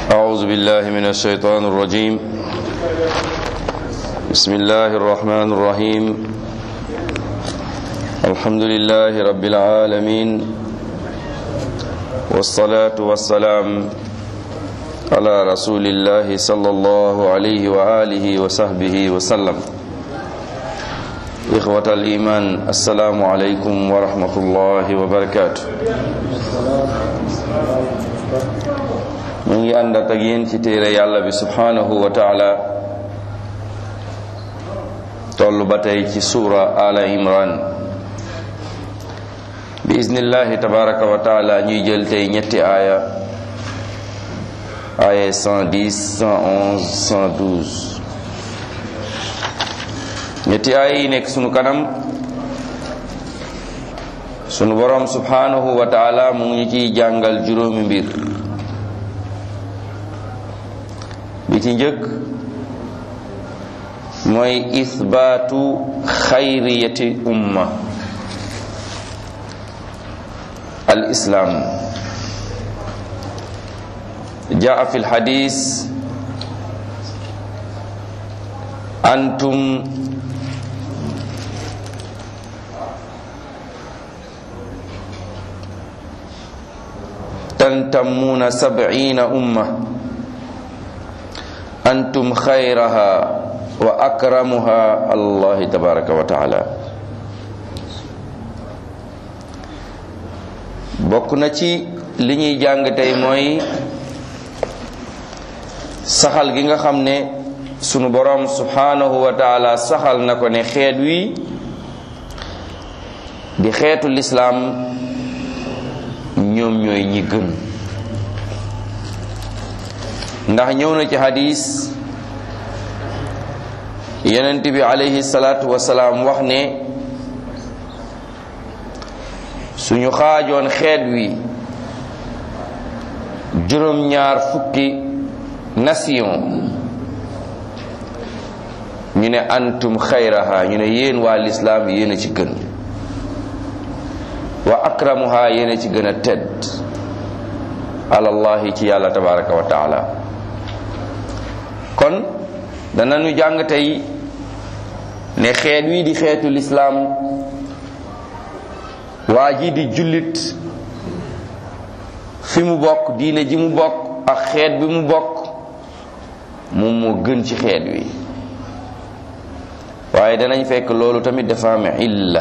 أعوذ بالله من الشيطان الرجيم بسم الله الرحمن الرحيم الحمد لله رب العالمين والصلاة والسلام على رسول الله صلى الله عليه وآله وصحبه وسلم إخوة الإيمان السلام عليكم ورحمة الله وبركاته ñu ngi ànd ak yéen ci téere yàlla bi subhanahu wa taala toll ba tey ci suura ala imran bi iznillahi tabaraka wa taala ñuy jël tey ñetti aaya aaya 110 111 112 ñetti aaya yi nekk sunu kanam sunu borom subhanahu wa taala mu ngi ciy jàngal juróomi mbir bi ci njëkk mooy ithbaatu xayriyati umma al islam jaa fi lxadis antum tantamuuna sabciina umma antum xayraha wa akramuha allahi tabaraka wa taala bokk na ci li ñuy jàng tey mooy saxal gi nga xam ne sunu boroom subhanahu wa taala saxal na ko ne xeet wi di xeetu lislaam ñoom ñooy ñi gën ndax ñëw na ci hadis yonent bi alayhi salaatu wasalaam wax ne suñu xaajoon xeet wi juróom-ñaar fukki nation ñu ne antum xayraha ñu ne yéen waa lislaam yéen a ci gën wa akramuha yéen a ci gën a tedd alallahi ci yàlla tabaraka wa taala kon danañu jàng tey ne xeet wi di xeetu lislaam waa ji di jullit fi mu bokk diine ji mu bokk ak xeet bi mu bokk moom moo gën ci xeet wi waaye danañ fekk loolu tamit dafa am illa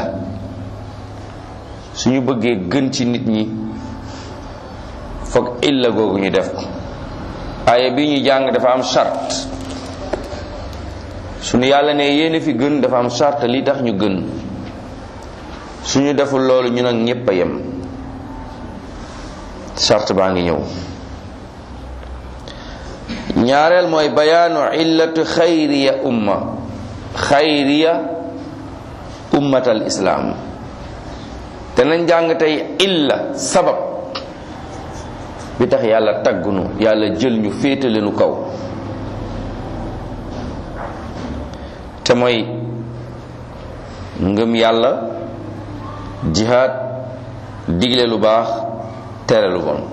suñu bëggee gën ci nit ñi foog illa googu ñu def ko aaya bi ñu jàng dafa am charte suñu yàlla ne yéen fi gën dafa am charte li tax ñu gën suñu deful loolu ñu nag ñépp a yem charte baa ngi ñëw ñaareel mooy bayaanu illatu xayriya umma xayriya ummatal islaam te nañ jàng tey illa sabab bi tax yàlla taggunu yàlla jël ñu féetale nu kaw te mooy ngëm yàlla jihaad digle lu baax tere lu bon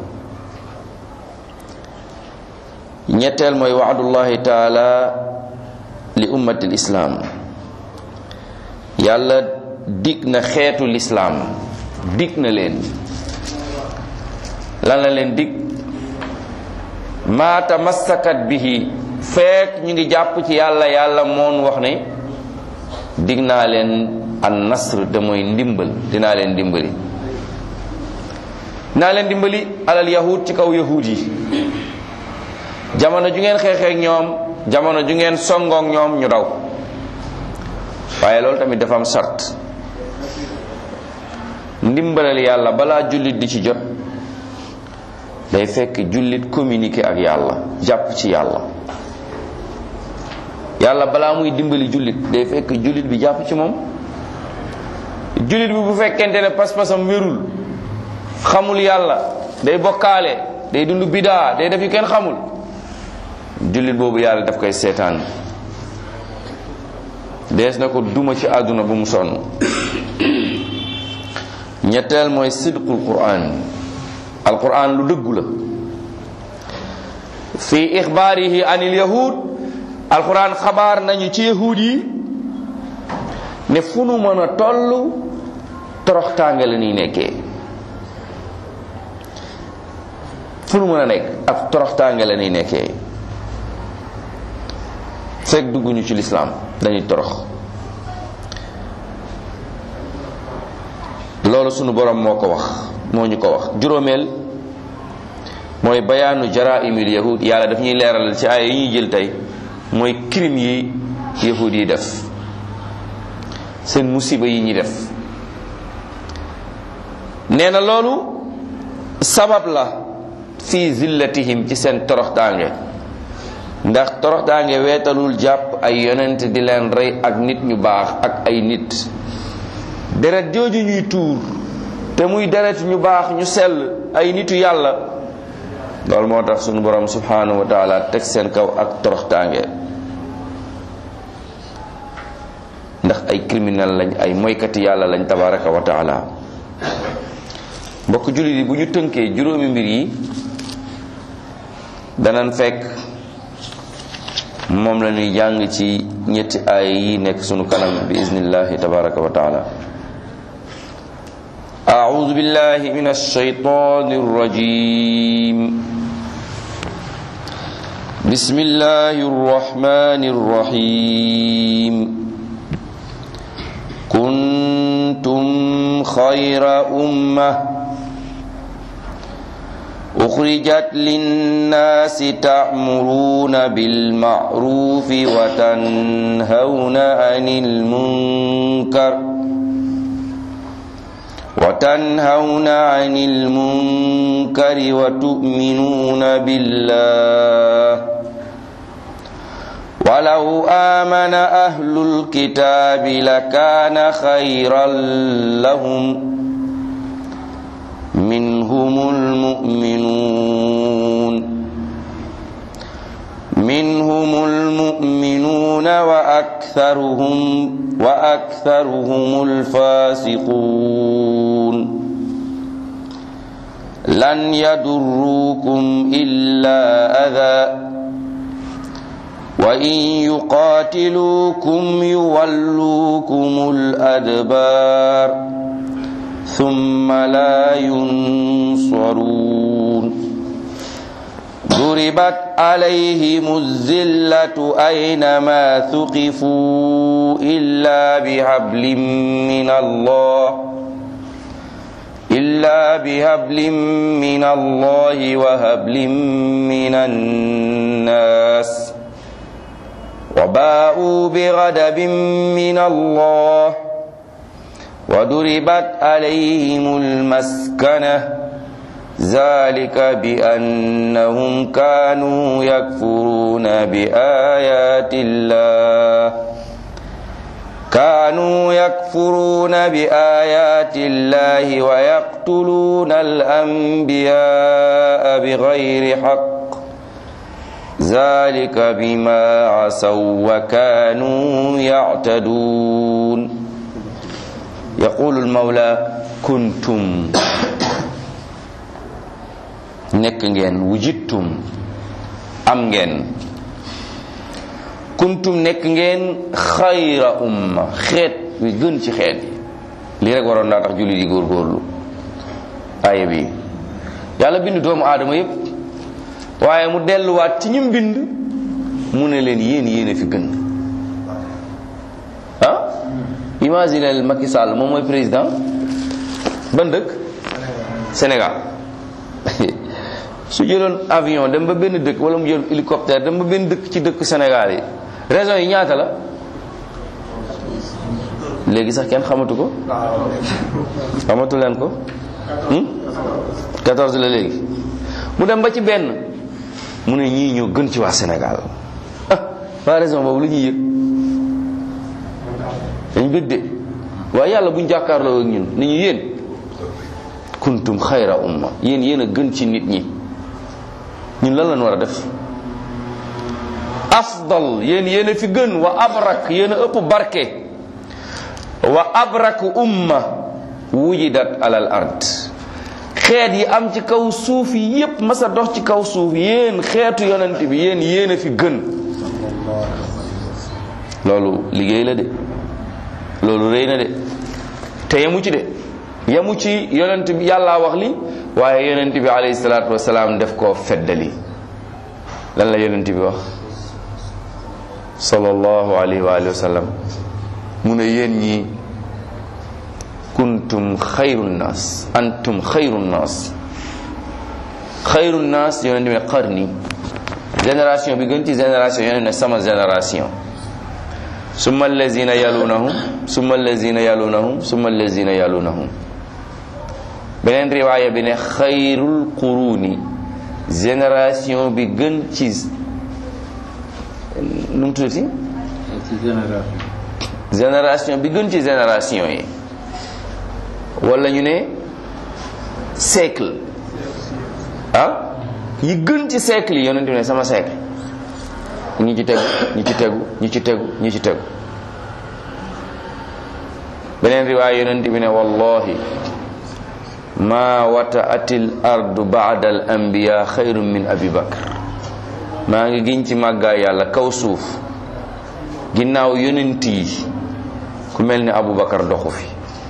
ñetteel mooy waadullahi taala li ummati lislaam yàlla dig na xeetu lislaam dig na leen lan la leen dig maa tamassakat bihi fekk ñu ngi jàpp ci yàlla yàlla moon wax ne dig naa leen an nasr te mooy ndimbal dinaa leen dimbali dinaa leen dimbali alal yahud ci kaw yahud yi jamono ju ngeen xeexeek ñoom jamono ju ngeen songook ñoom ñu daw waaye loolu tamit dafa am sart ndimbalal yàlla balaa jullit di ci jot day fekk jullit communiqué ak yàlla jàpp ci yàlla yàlla balaa muy dimbali jullit day fekk jullit bi jàpp ci moom jullit bi bu fekkente ne pas-pasam wérul xamul yàlla day bokkaale day dund bidaa day def yu kenn xamul jullit boobu yàlla daf koy seetaan dees na ko duma ci àdduna bu mu sonn ñetteel mooy sidqul quran alquran lu dëggu la fi ixbaarihi anil yahud alquran xabaar nañu ci yahud yi ne fu nu mën a toll toroxtaange la ñuy nekkee fu nu mën a nekk ak toroxtaange la ñuy nekkee fekk dugguñu ci lislaam dañuy torox loolu sunu borom moo ko wax moo ñu ko wax juróomeel mooy bayaanu jaraimil yahud yàlla daf ñuy leeral ci aaya yi ñuy jël tey mooy crime yi yahud yi def seen musiba yi ñuy def nee na loolu sabab la fi zillatihim ci seen toroxtaange ndax toroxtaange weetalul jàpp ay yonent di leen rey ak nit ñu baax ak ay nit deret jooju ñuy tuur te muy deret ñu baax ñu sell ay nitu yàlla loolu moo tax sunu borom subhanahu wa taala teg seen kaw ak toroxtaange ndax ay criminel lañ ay moykati yàlla lañ tabaraka wa taala mbokk jullit yi bu ñu tënkee juróomi mbir yi danañ fekk moom la ñuy jàng ci ñetti aaya yi nekk sunu kanam bi iznillahi tabaraka wa taala أعوذ بالله من الشيطان الرجيم بسم الله الرحمن الرحيم كنتم خير أمة أخرجت للناس تأمرون بالمعروف وتنهون عن المنكر وتنهون عن المنكر وتؤمنون بالله ولو آمن أهل الكتاب لكان خيرا لهم منهم المؤمنون منهم المؤمنون وأكثرهم وأكثرهم الفاسقون لن يضروكم إلا أذى وإن يقاتلوكم يولوكم الأدبار ثم لا ينصرون ضربت عليهم الذلة أينما ثقفوا إلا بحبل من الله إلا بهبل من الله وهبل من الناس وباءوا بغضب من الله وضربت عليهم المسكنة ذلك بأنهم كانوا يكفرون بآيات الله كانوا يكفرون بآيات الله ويقتلون الأنبياء بغير حق ذلك بما عصوا وكانوا يعتدون يقول المولى كنتم nekk ngeen wujittum am ngeen kuntum nekk ngeen xayra umma xeet wi gën ci xeet yi lii rek waroon naa tax jullit yi góorgóorlu aaya bi yàlla bind doomu aadama yépp waaye mu delluwaat ci ñim bind mu ne leen yéen yéen a fi gën ah imaginez Macky Sall moom mooy président ban dëkk Sénégal su jëloon avion dem ba benn dëkk wala mu jël hélicoptère dem ba benn dëkk ci dëkk Sénégal yi raison yi ñaata la léegi sax kenn xamatu ko xamatu leen ko 14 la léegi mu dem ba ci benn mu ne ñii ñoo gën ci waa Sénégal ah waa raison boobu lu ñuy yëg dañ bëgg de waaye yàlla buñ jàkkaarloo ak ñun ni ñu yéen kuntum xayra umma yéen yéen a gën ci nit ñi ñun lan lañ war a def afdal yéen yéen a fi gën wa abrak yéen a ëpp barke wa abrak umma wujidat alal ard xeet yi am ci kaw suuf yi yépp masa dox ci kaw suuf yéen xeetu yonent bi yéen yéen a fi gën loolu liggéey la de loolu rëy na de te yemu ci de yemu ci yonent bi yàllaa wax li waaye yonent bi alayhi salaatu wasalaam def koo feddali lan la yonent bi wax sallallahu alayhi wa alihi wa sallam mu ne yéen ñi kuntum xayru nnaas antum xayru nnaas xayru nnaas yonent bi ne qarni génération bi gën ci génération yonent ne sama génération summa allazina yalunahum summa allazina yalunahum summa allazina yalunahum beneen riwaaya bi ne xayrul quruni génération bi gën ci nu mu tuddati génération bi gën ci génération yi wala ñu ne siècle ah yi gën ci siècle yi yonent bi ne sama siècle ñi ci tegu ñi ci tegu ñi ci tegu ñi ci tegu beneen riwaaya yonent bi ne wallahi ma wata'atil ardu ba'da al anbiya xayrun min abi bakr maa ngi giñ ci màggaay yàlla kaw suuf ginnaaw yonent yi ku mel ni abu bakar doxu fi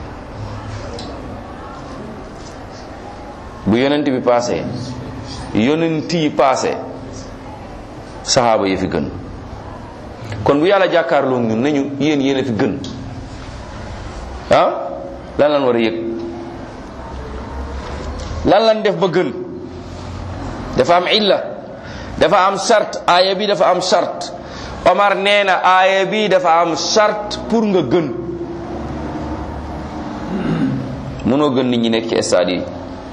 bu yonent bi paase yonent yi paase saxaaba yi fi gën kon bu yàlla jàkkaarloo ñun nañu yéen yéen a fi gën ah lan lan war a yëg lan lan def ba gën dafa am illa dafa am charte aaya bi dafa am charte Omar nee na aaya bi dafa am charte pour nga gën mënoo gën nit ñi nekk ci stade yi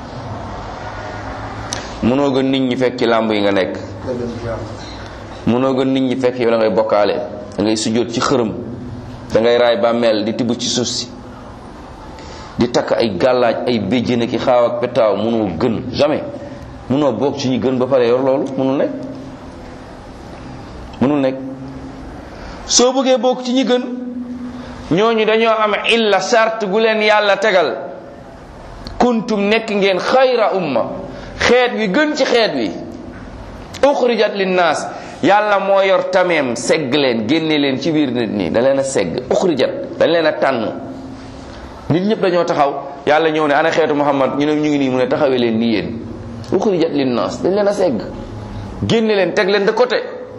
mënoo gën nit ñi fekk ci làmb yi nga nekk mënoo gën nit ñi fekk yow da ngay bokkaale da ngay sujjóot ci xërëm da ngay raay bàmmeel di tibb ci suuf si di takk ay gàllaaj ay béjjén ki xaaw ak petaaw mënoo gën jamais mënoo bokk ci ñi gën ba pare yor loolu mënul nekk mënul nekk soo bëggee bokk ci ñi gën ñooñu dañoo am illa sart gu leen yàlla tegal kuntum nekk ngeen xayra umma xeet wi gën ci xeet wi uxrijat linnaas yàlla moo yor tameem segg leen génne leen ci biir nit ñi da leen a segg uxrijat dañ leen a tànn nit ñëpp dañoo taxaw yàlla ñëw ne ana xeetu muhammad ñu ne ñu ngi nii mu ne taxawee leen nii yéen uxrijat linnaas dañ leen a segg génne leen teg leen de côté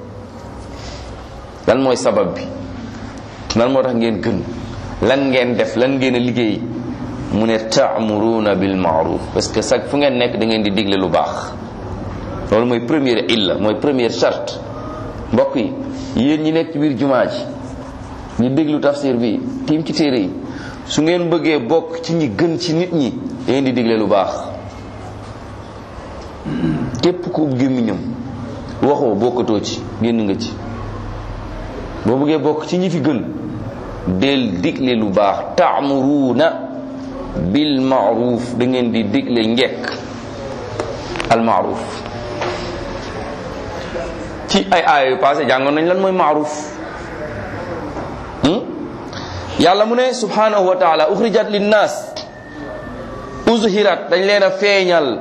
lan mooy sabab bi lan moo tax ngeen gën lan ngeen def lan ngeen a liggéey mu ne taamuruuna bil maaruf parce que sax fu ngeen nekk da ngeen di digle lu baax loolu mooy première illa mooy première charte mbokk yi yéen ñi nekk ci biir jumaa ji ñu déglu tafsir bi tiim ci téere yi su ngeen bëggee bokk ci ñi gën ci nit ñi da ngeen di digle lu baax képp ku gémmiñam waxoo bokkatoo ci génn nga ci boo bëggee bokk ci ñi fi gën del digle lu baax taamuruuna bil maaruf da ngeen di digle njekk al maaruf ci ay aaya yu passé jàngoon nañ lan mooy maaruf yàlla mu ne subhanahu wa taala uxrijat linnaas uzhirat dañ leen a feeñal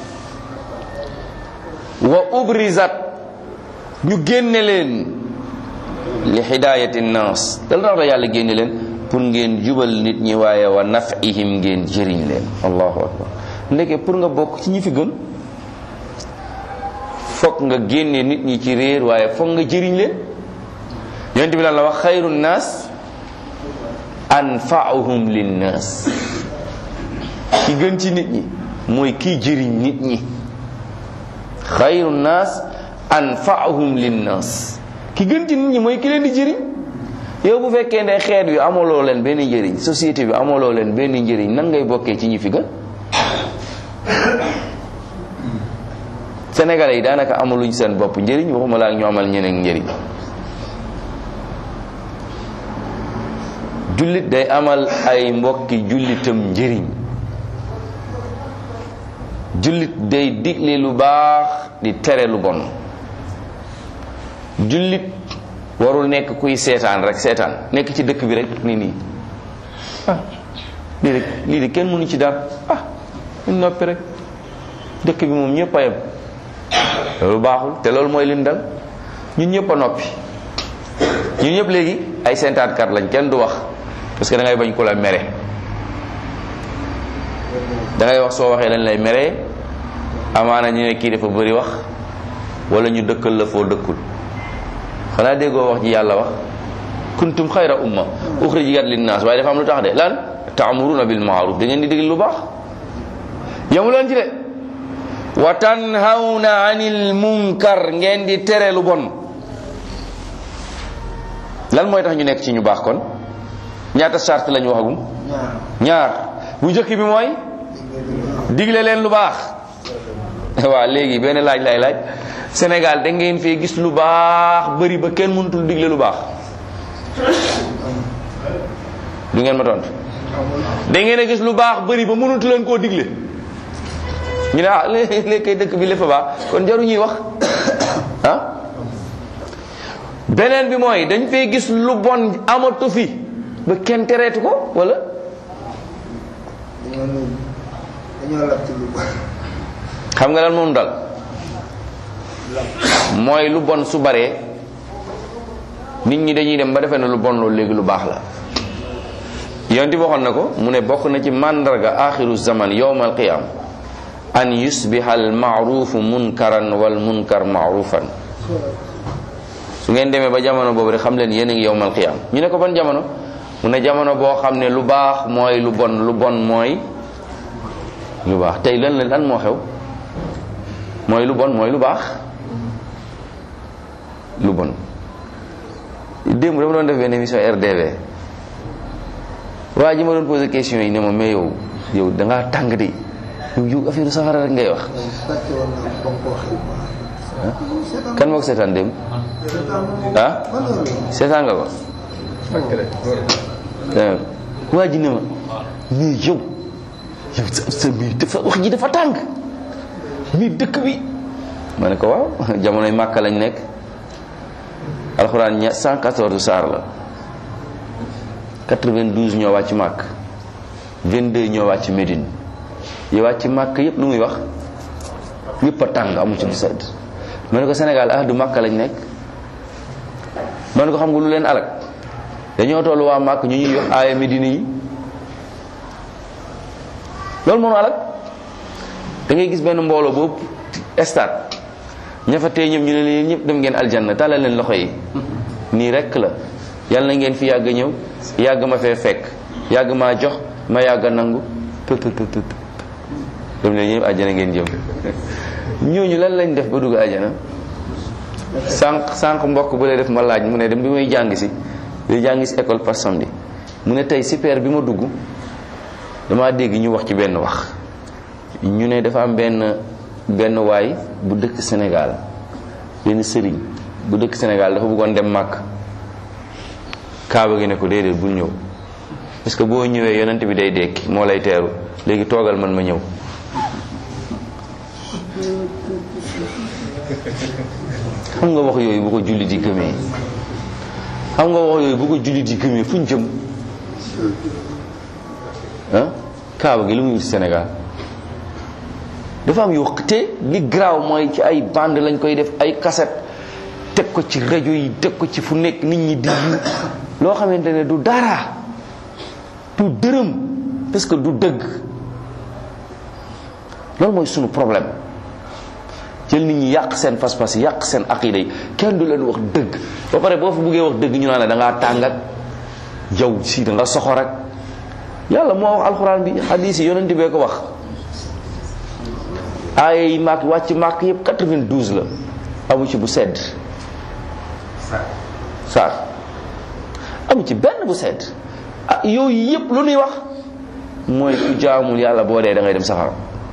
wa ubrizat ñu génne leen li hidayati nnaas dal tax da yàlla génne leen pour ngeen jubal nit ñi waaye wa nafihim ngeen jëriñ leen allahu akbar ndeke pour nga bokk ci ñi fi gën fokk nga génne nit ñi ci réer waaye fokk nga jëriñ leen yonent bi lan la wax xayru nnaas anfaahum linnaas ki gën ci nit ñi mooy kiy jëriñ nit ñi xayru nnaas anfaahum linnaas ki gën ci nit ñi mooy ki leen di jëriñ yow bu fekkee ne xeet wi amaloo leen benn njëriñ société bi amaloo leen benn njëriñ nan ngay bokkee ci ñi fi gën sénégalais yi daanaka amaluñ seen bopp njëriñ waxuma laa ñu amal ñeneen njëriñ jullit day amal ay mbokki jullitam njëriñ jullit day digle lu baax di tere lu bon jullit warul nekk kuy seetaan rek seetaan nekk ci dëkk bi rek ni nii ah lii rek lii de kenn mënu ci dara ah ñu noppi rek dëkk bi moom ñëpp a yem loolu baaxul te loolu mooy lin dal ñun ñëpp a noppi ñun ñëpp léegi ay sentaatkat lañ kenn du wax parce que da ngay bañ ku la mere da ngay wax soo waxee dañ lay mere amaana ñu ne kii dafa bëri wax wala ñu dëkkal la foo dëkkul xanaa déggoo wax ji yàlla wax kuntum xayra umma uxrijat linnaas waaye dafa am lu tax de lan taamuruna bil maaruf da ngeen di digal lu baax yamu leen ci de wa tanhawna anil munkar ngeen di tere lu bon lan mooy tax ñu nekk ci ñu baax kon ñaata charte lañu waxagum ñaar bu njëkk bi mooy digle leen lu baax waaw léegi benn laaj lay laaj Sénégal da ngeen fee gis lu baax bëri ba kenn mënutul digle lu baax du ngeen ma tontu da ngeen a gis lu baax bëri ba mënutu leen koo digle ñu ne ah léegi kay dëkk bi lépp a baax kon jaru ñuy wax ah beneen bi mooy dañ fee gis lu bon amatu fi ba kenn tereetu ko wala dañoo lab ci lu bon xam nga lan moom dal mooy lu bon su baree nit ñi dañuy dem ba defee ne lu bon loolu léegi lu baax la yonti waxoon na ko mu ne bokk na ci màndarga axiru zaman yowmal qiyam an yusbiha al maarufu munkaran wal munkar maarufan su ngeen demee ba jamono boobu rek xam leen yéen a ngi yowmal qiyam ñu ne ko ban jamono mu ne jamono boo xam ne lu baax mooy lu bon lu bon mooy lu baax tey lan la lan moo xew mooy lu bon mooy lu baax lu bon démb dama doon def benn émission RDV waa ji ma doon posé question yi ne ma mais yow yow da ngaa tàng de yow yow affaire safara rek ngay wax fàtte woon naa ko ba nga ko waxee kan moo ko seetaan démb ah seetaan nga ko waaw waa ji ne ma mais yow yow sa sa mbir dafa wax ji dafa tàng mbir dëkk bi ma ne ko waaw jamonoy màkka lañ nekk alxuraan ña 114 saar la 92 ñoo wàcc màkk 22 ñoo wàcc Médine yi wàcc màkk yépp lu muy wax yépp a tàng amu ci bu sedd ma ne ko Sénégal ah du màkka lañ nekk ma ne ko xam nga lu leen alak dañoo toll waa màkk ñu ñuy yox aaya Médine yi loolu moo nu alak da ngay gis benn mbooloo boobu stade ña fa tey ñoom ñu ne leen ñëpp dem ngeen aljanna tàllal leen loxo yi nii rekk la yàlla na ngeen fi yàgg ñëw yàgg ma fee fekk yàgg maa jox ma yàgg a nangu tut tut tut dem leen ñëpp àjjana ngeen jëm ñooñu lan lañ def ba dugg àjjana sànq sànq mbokk bu lay def ma laaj mu ne dem bi may jàng si di jàng si école par samedi mu ne tey super bi ma dugg damaa dégg ñu wax ci benn wax ñu ne dafa am benn benn waay bu dëkk Sénégal benn sëriñ bu dëkk Sénégal dafa bëggoon dem màkk kaaba gi ne ko déedéet bul ñëw parce que boo ñëwee yonent bi day dekki moo lay teeru léegi toogal man ma ñëw xam nga wax yooyu bu ko julli di gëmee xam nga wax yooyu bu ko julli di gëmee fu ñu jëm ah kaaba gi lu muy wuti Sénégal dafa am yoo te li garaaw mooy ci ay bande lañ koy def ay cassette teg ko ci rajo yi teg ko ci fu nekk nit ñi di loo xamante ne du dara du dërëm parce que du dëgg loolu mooy sunu problème jël nit ñi yàq seen pas-pas yàq seen aqida yi kenn du leen wax dëgg ba pare boo fa buggee wax dëgg ñu naan la da ngaa tàng ak jaw si da nga soxor ak yàlla moo wax alxuraan bi hadis yi yonent bee ko wax aaya yi màkk wàcc màkk yëpp 92 la amu ci bu sedd saar amu ci benn bu sedd ah yooyu yëpp lu nuy wax mooy ku jaamul yàlla boo dee da ngay dem safara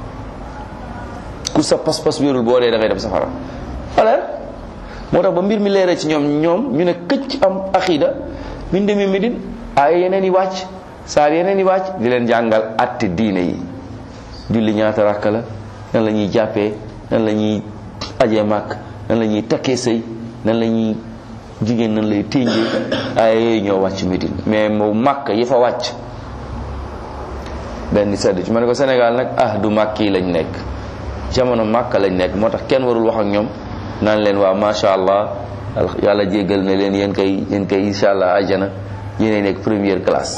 ku sa pas-pas wérul boo dee da ngay dem safara alors moo tax ba mbir mi leeree ci ñoom ñoom ñu ne këcc am aqida min demee Medine aaya yeneen yi wàcc saar yeneen yi wàcc di leen jàngal atte diine yi julli ñaata rakka la nan la ñuy jàppee nan la ñuy ajee màkk nan la ñuy takkee sëy nan la ñuy jigéen nan lay ténjee aaya yooyu ñoo wàcc Medine mais moo màkk yi fa wàcc benn sedd ci ma ne ko Sénégal nag ah du màkk yi lañ nekk jamono màkka lañ nekk moo tax kenn warul wax ak ñoom naan leen waaw macha allah yàlla jéggal na leen yéen kay yéen kay incha allah ajjana yéenay nekk première classe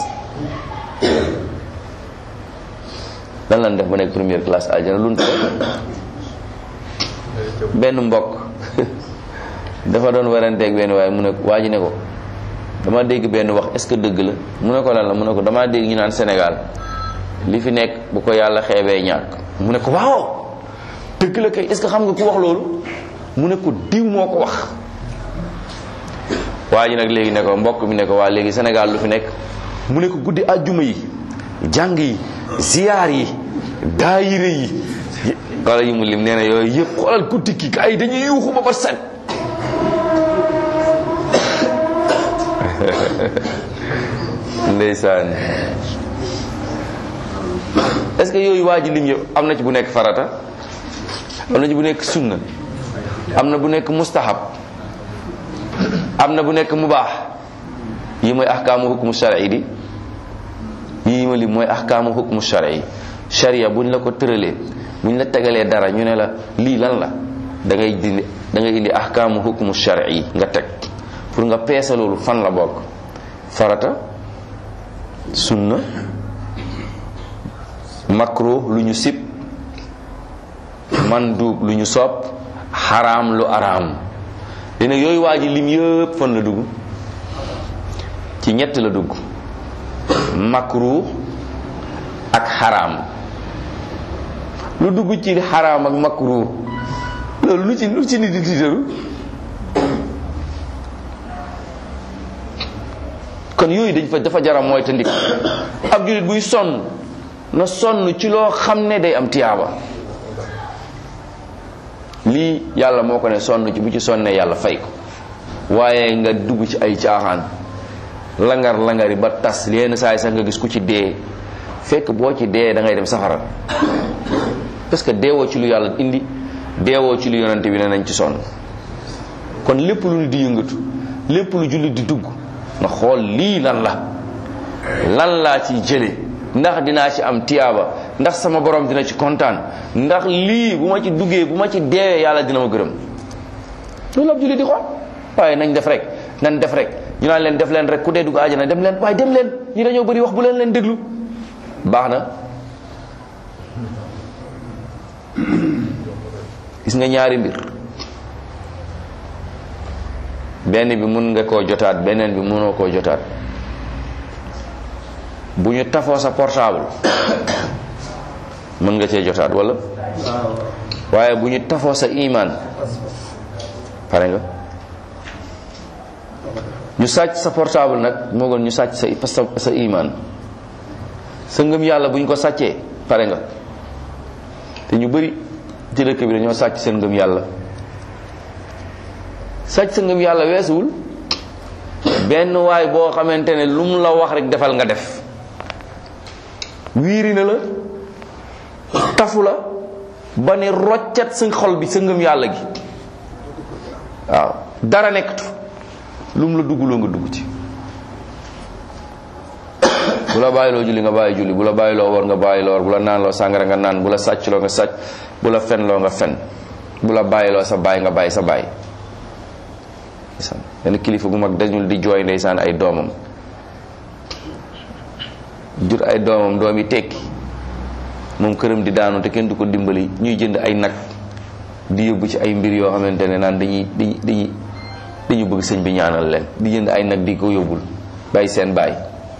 lan lan def ba nekk première classe ajjana lu benn mbokk dafa doon waranteeg benn waaye mu ne waa ji ne ko dama dégg benn wax est-ce que dëgg la mu ne ko lan la mu ne ko damaa dégg ñu naan Sénégal li fi nekk bu ko yàlla xeebee ñàkk mu ne ko waaw dëgg la kay est-ce que xam nga ku wax loolu mu ne ko diw moo ko wax waa ji nag léegi ne ko mbokk mi ne ko waa léegi Sénégal lu fi nekk mu ne ko guddi àjjuma yi jàng yi ziyaar yi daayire yi wala yi mu lim nee na yooyu yëpp xoolal guddi ki ay dañuy yuuxu ba ba set ndeysaan est-ce que yooyu waa ji lim yëpp am na ci bu nekk farata am na ci bu nekk sunna am na bu nekk mustahab am na bu nekk mubaax yi mooy ahkaamu hukmu shar'i di yii ma lim mooy ahkaamu hukmu shar'i sharia buñ la ko tëralee buñ la tegalee dara ñu ne la lii lan la da ngay dindi da ngay indi ahkaamu hukmu shar'i nga teg pour nga peese loolu fan la bokk farata sunna makruh lu ñu sib mandub lu ñu sopp xaraam lu araam li nag yooyu waa ji lim yëpp fan la dugg ci ñett la dugg makruh ak xaraam lu dugg ci xaraam ak makruh loolu lu ci lu ci nit di tiitaru kon yooyu dañ fa dafa jaram mooy te ndik ab jullit buy sonn na sonn ci loo xam ne day am tiyaaba lii yàlla moo ko ne sonn ci bu ci sonnee yàlla fay ko waaye nga dugg ci ay caaxaan langar langari ba tas yenn saa yi sax nga gis ku ci dee fekk boo ci dee da ngay dem safara parce que deewoo ci lu yàlla indi deewoo ci lu yonante bi ne nañ ci sonn kon lépp lu nit di yëngatu lépp lu jullit di dugg nga xool lii lan la lan laa ci jële ndax dinaa ci am tiyaaba ndax sama borom dina ci kontaan ndax lii bu ma ci duggee bu ma ci deewee yàlla dina ma gërëm loolu ab jullit di xool waaye nañ def rek nañ def rek ñu naan leen def leen rek ku dee dugg àjjana dem leen waaye dem leen ñi dañoo bëri wax bu leen leen déglu baax na gis nga ñaari mbir benn bi mun nga koo jotaat beneen bi mënoo koo jotaat bu ñu tafoo sa portable mën nga cee jotaat wala waaye bu ñu tafoo sa iman pare nga ñu sàcc sa portable nag moo gën ñu sàcc sa sa sa iman sa ngëm yàlla bu ñu ko sàccee pare nga te ñu bëri ci dëkk bi dañoo sàcc seen ngëm yàlla sàcc sa ngëm yàlla weesuwul benn waay boo xamante ne lu mu la wax rek defal nga def wiiri na la tafu la ba ne roccet sa xol bi sa ngëm yàlla gi waaw dara nekkatu lu mu la dugguloo nga dugg ci bu la bàyyiloo julli nga bàyyi julli bu la bàyyiloo war nga bàyyiloo war bu la naan loo sàngara nga naan bu la sàccloo nga sàcc bu la fenloo nga fen bu la bàyyiloo sa bàyyi nga bàyyi sa bàyyi ndeysaan benn kilifa gu mag dañul di jooy ndeysaan ay doomam jur ay doomam doom yi tekki moom këram di daanu te kenn du ko dimbali ñuy jënd ay nag di yóbbu ci ay mbir yoo xamante ne naan dañuy dañuy dañuy dañu bëgg sëñ bi ñaanal leen di jënd ay nag di ko yóbbul bàyyi seen bàyyi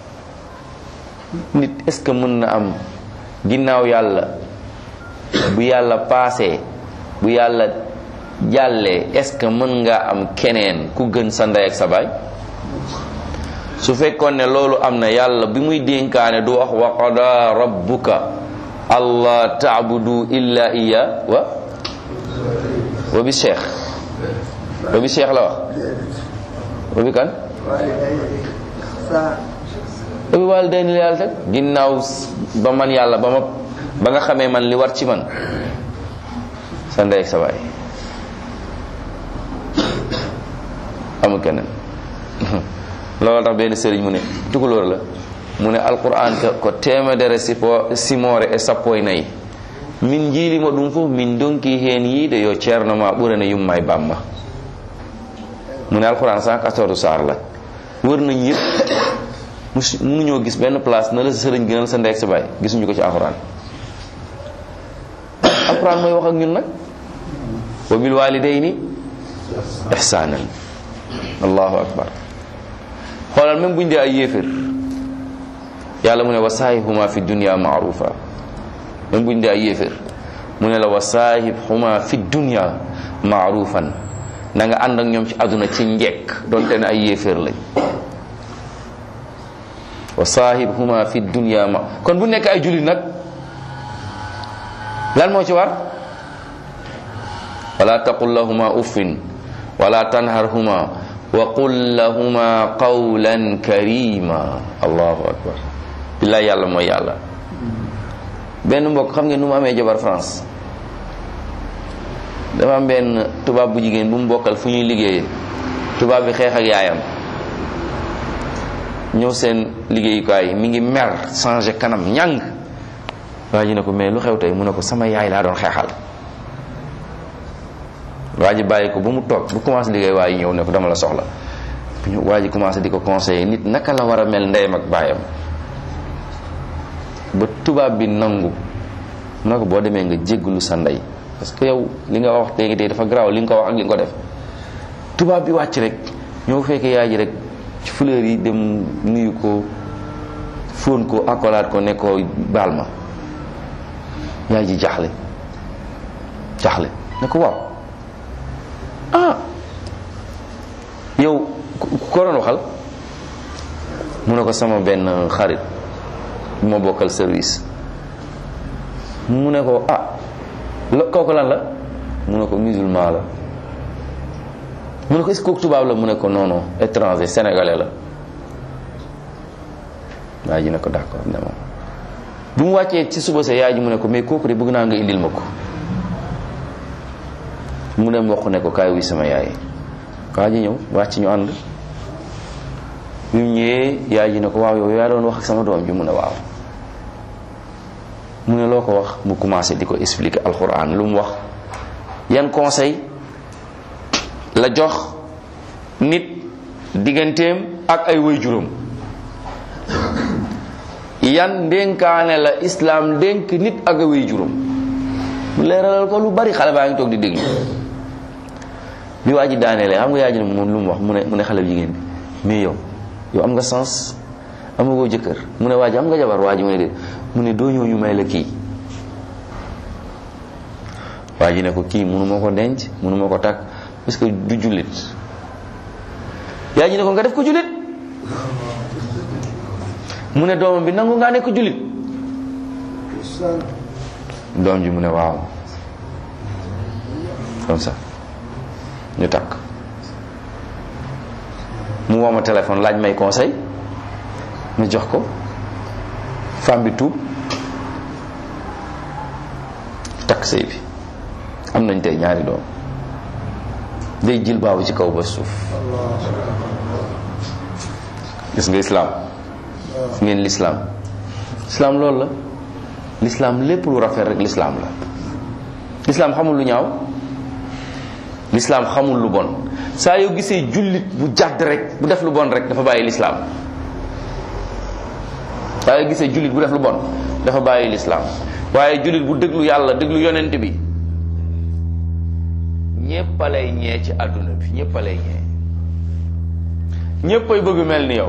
nit est-ce que mën na am ginnaaw yàlla bu yàlla paasee bu yàlla jàllee est-ce que mën nga am keneen ku gën sa ndey ak sa baay su fekkoon ne loolu am na yàlla bi muy dénkaane du wax wa qada rabbuka allah taabudu illa iya wa wa bi cheikh wa bi cheikh la wax wa bi kan wa bi waalidayni la yàlla teg ginnaaw ba man yàlla ba ma ba nga xamee man li war ci man sa ndey ak sa baay amul keneen loolu tax benn sëriñ mu ne tukulóor la mu ne alquran ko temedere sipo simore e sappo e nayyi min jiilima ɗum fof min donki hen yiide yo ceerno ma ɓurana yumma e bamma mu ne alquran 114 saar la wër nañ yëpp mus mënuñoo gis benn place na la sa sëriñ gënal sa ndeeg sa baay gisuñu ko ci alquran alquran mooy wax ak ñun nag wa bil walidayni ihsanan allahu akbar xoolal même buñ dee ay yéefér yàlla mu ne wa saahibhuma fi dunya maarufa même buñ dee ay yéefér mu ne la wa saahibhuma fi dunya maarufan na nga ànd ak ñoom ci àdduna ci njekk donte ne ay yéeféer lañ wa saahibhuma fi dunya ma kon bu nekk ay jullit nag lan moo ci war wala taqul lahuma uffin wala tanharhuma wa qul lahuma qawlan karima allahu akbar billaay yàlla mooy yàlla benn mbokk xam ngeen nu mu amee jabar France dafa am benn tubaab bu jigéen bu mu bokkal fu ñuy liggéeyee tubaab bi xeex ak yaayam ñëw seen liggéeyukaay mi ngi mer changé kanam ñàng waa ji ne ko mais lu xew tey mu ne ko sama yaay laa doon xeexal waa ji bàyyi ko ba mu toog bu commencé liggéey waa yi ñëw ne ko dama la soxla waa ji commencé di ko conseiller nit naka la war a mel ndeyam ak baayam ba tubaab bi nangu mu ne ko boo demee nga jégglu sa ndey parce que yow li nga wax léegi tey dafa garaaw li nga ko wax ak li nga ko def tubaab bi wàcc rek ñoo fekkee yaay ji rek ci fleur yi dem nuyu ko fóon ko akolaat ko ne ko baal ma yaay ji jaxle jaxle ne ko waaw ah yow ko doon waxal mu ne ko sama benn xarit bu ma bokkal service mu ne ko ah la kooku lan la mu ne ko musulman la mu ne ko est-ce que kooku tubaab la mu ne ko non non étranger sénégalais la waa ji ne ko d'accord ne moom bu mu wàccee ci suba sa yaay ji mu ne ko mais kooku de bëgg naa nga indil ma ko mu ne mboq ne ko kaay wuy sama yaay waa ji ñëw wàcc ñu ànd bi mu ñëwee yaay ji ne ko waaw yow yaa doon wax ak sama doom ji mu ne waaw mu ne loo ko wax mu commencé di ko expliquer alxuraan lu mu wax yan conseil la jox nit digganteem ak ay waajuram yan ndénkaane la islaam dénk nit ak ay waajuram mu leeralal ko lu bari xale baa ngi toog di déglu bi waa ji daaneele xam nga yaa ji ne moom lu mu wax mu ne mu ne xale bu jigéen bi mais yow yow am nga sens amagoo jëkkër mu ne waa ji am nga jabar waa ji mu ne déet mu ne doo ñëw ñu may la kii waa ji ne ko kii munu ma ko denc munu ma ko takk parce que du jullit yaa ji ne ko nga def ko jullit mu ne doomam bi nangu ngaa nekk jullit doom ji mu ne waaw comme ça ñu takk mu woo ma téléphone laaj may conseil ma jox ko femme bi tuub takk sëy bi am nañ tey ñaari doom day jël baabu ci kaw ba suuf gis nga islaam ngeen lislaam lislaam loolu la lislaam lépp lu rafet rek lislaam la lislaam xamul lu ñaaw lislaam xamul lu bon saa yoo gisee jullit bu jàdd rek bu def lu bon rek dafa bàyyi lislaam saa yoo gisee jullit bu def lu bon dafa bàyyi lislaam waaye jullit bu déglu yàlla déglu yonent bi ñépp a lay ñee ci àdduna bi ñépp a lay ñee ñépp ay bëgg mel ni yow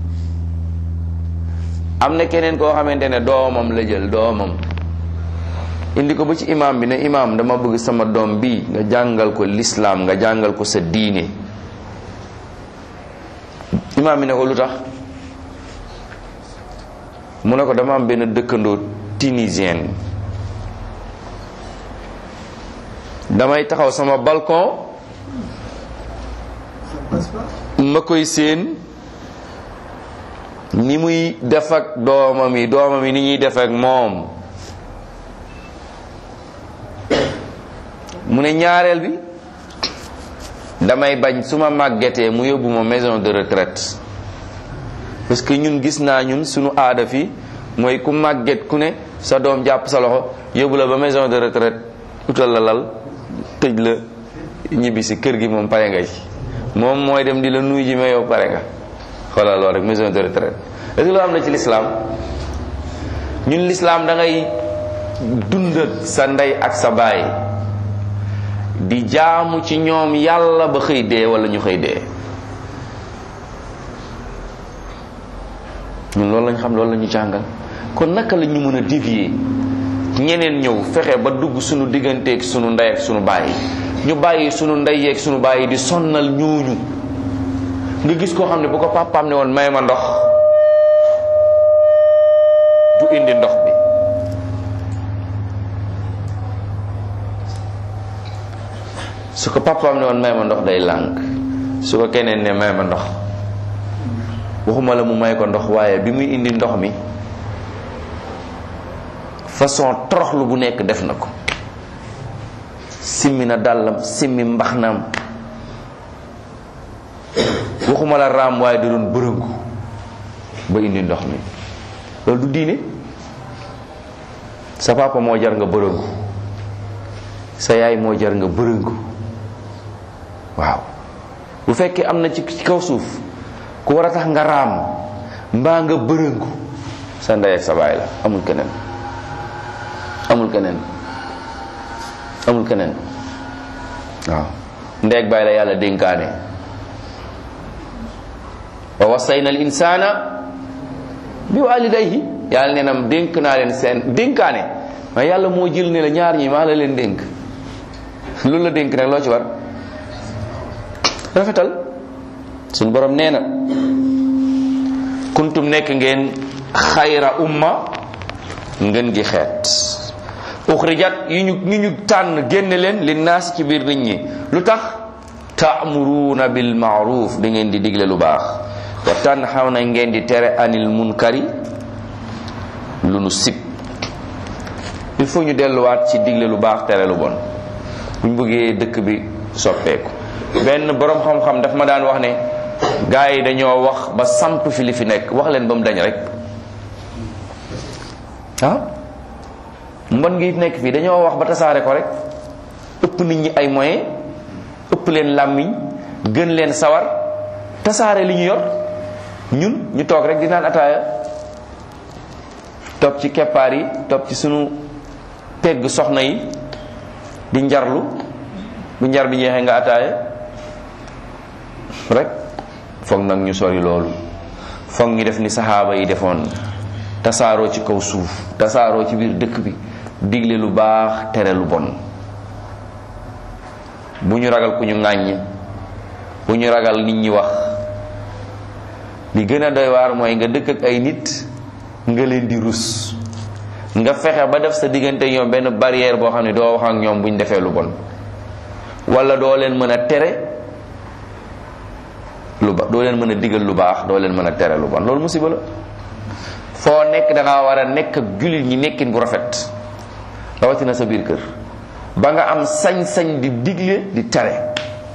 am na keneen koo xamante ne doomam la jël doomam indi ko ba ci imam bi ne imam dama bëgg sama doom bi nga jàngal ko lislaam nga jàngal ko sa diine imam bi ne ko lu tax mu ne ko dama am benn dëkkandoo tunisienne damay taxaw sama balcon ma koy séen ni muy def ak doomam yi doomam yi ni ñuy def ak moom mu ne ñaareel bi damay bañ su ma màggetee mu yóbbu ma maison de retraite parce que ñun gis naa ñun suñu aada fi mooy ku màgget ku ne sa doom jàpp sa loxo yóbbu la ba maison de retraite utal la lal tëj la ñibbi si kër gi moom pare nga ci moom mooy dem di la nuyu ji mais yow pare nga xoolal loolu rek maison de retraite est-ce que loo am na ci lislaam ñun lislaam da ngay dund ak sa ndey ak sa baay di jaamu ci ñoom yàlla ba xëy dee wala ñu xëy dee ñun loolu lañ xam loolu la ñu jàngal kon naka la ñu mën a dévier ñeneen ñëw fexe ba dugg suñu digganteeg suñu ndey ak suñu baay ñu bàyyi suñu ndey yeeg suñu baay di sonnal ñooñu nga gis koo xam ne bu ko papaam ne woon may ma ndox du indi ndox bi su ko papaam ne woon may ma ndox day lànk su ko keneen ne may ma ndox waxuma la mu may ko ndox waaye bi muy indi ndox mi façon toroxlu bu nekk def na ko simmi na dàllam simmi mbaxnaam waxuma la raam waaye da doon bërëngu ba indi ndox mi loolu du diine sa papa moo jar nga bërëngu sa yaay moo jar nga bërëngu waaw bu fekkee am na ci ci kaw suuf ku war a tax nga raam mbaa nga bërëngu sa ndey ak sa baay la amul keneen amul keneen amul keneen waaw ndey ak baay la yàlla dénkaane wa wasayna al insana bi walidayhi yàlla nee na dénk naa leen seen dénkaane waaye yàlla moo jël ne la ñaar ñi maa la leen dénk loolu la dénk nag loo ci war rafetal suñ borom nee na kuntum nekk ngeen xayra umma ngeen gi xeet uxrijat yu ñu ñu ñu tànn génne leen li naas ci biir nit ñi lu tax taamuruuna bil maaruf da ngeen di digle lu baax wa tànn xaw na ngeen di tere anil munkari lu nu sib il faut ñu delluwaat ci digle lu baax tere lu bon buñ bëggee dëkk bi soppeeku benn borom xam-xam daf ma daan wax ne gars yi dañoo wax ba samp fi li fi nekk wax leen ba mu dañ rek ah mbon ngi nekk fii dañoo wax ba tasaare ko rek ëpp nit ñi ay moyens ëpp leen làmmiñ gën leen sawar tasaare li ñu yor ñun ñu toog rek di naan ataaya topp ci keppaar yi topp ci sunu pegg soxna yi di njarlu bu njar bi ñeexee nga ataaya rek foog nag ñu sori loolu foog ñu def ni saxaaba yi defoon tasaaroo ci kaw suuf tasaaroo ci biir dëkk bi digle lu baax tere lu bon bu ñu ragal ku ñu ŋàññ bu ñu ragal nit ñi wax li gën a doy waar mooy nga dëkk ak ay nit nga leen di rus nga fexe ba def sa diggante ñoom benn barrière boo xam ne doo wax ak ñoom bu ñu defee lu bon wala doo leen mën a tere lu ba doo leen mën a digal lu baax doo leen mën a tere lu bon loolu musiba la foo nekk da ngaa war a nekk ak jullit ñi nekkin bu rafet rawatina sa biir kër ba nga am sañ-sañ di digle di tere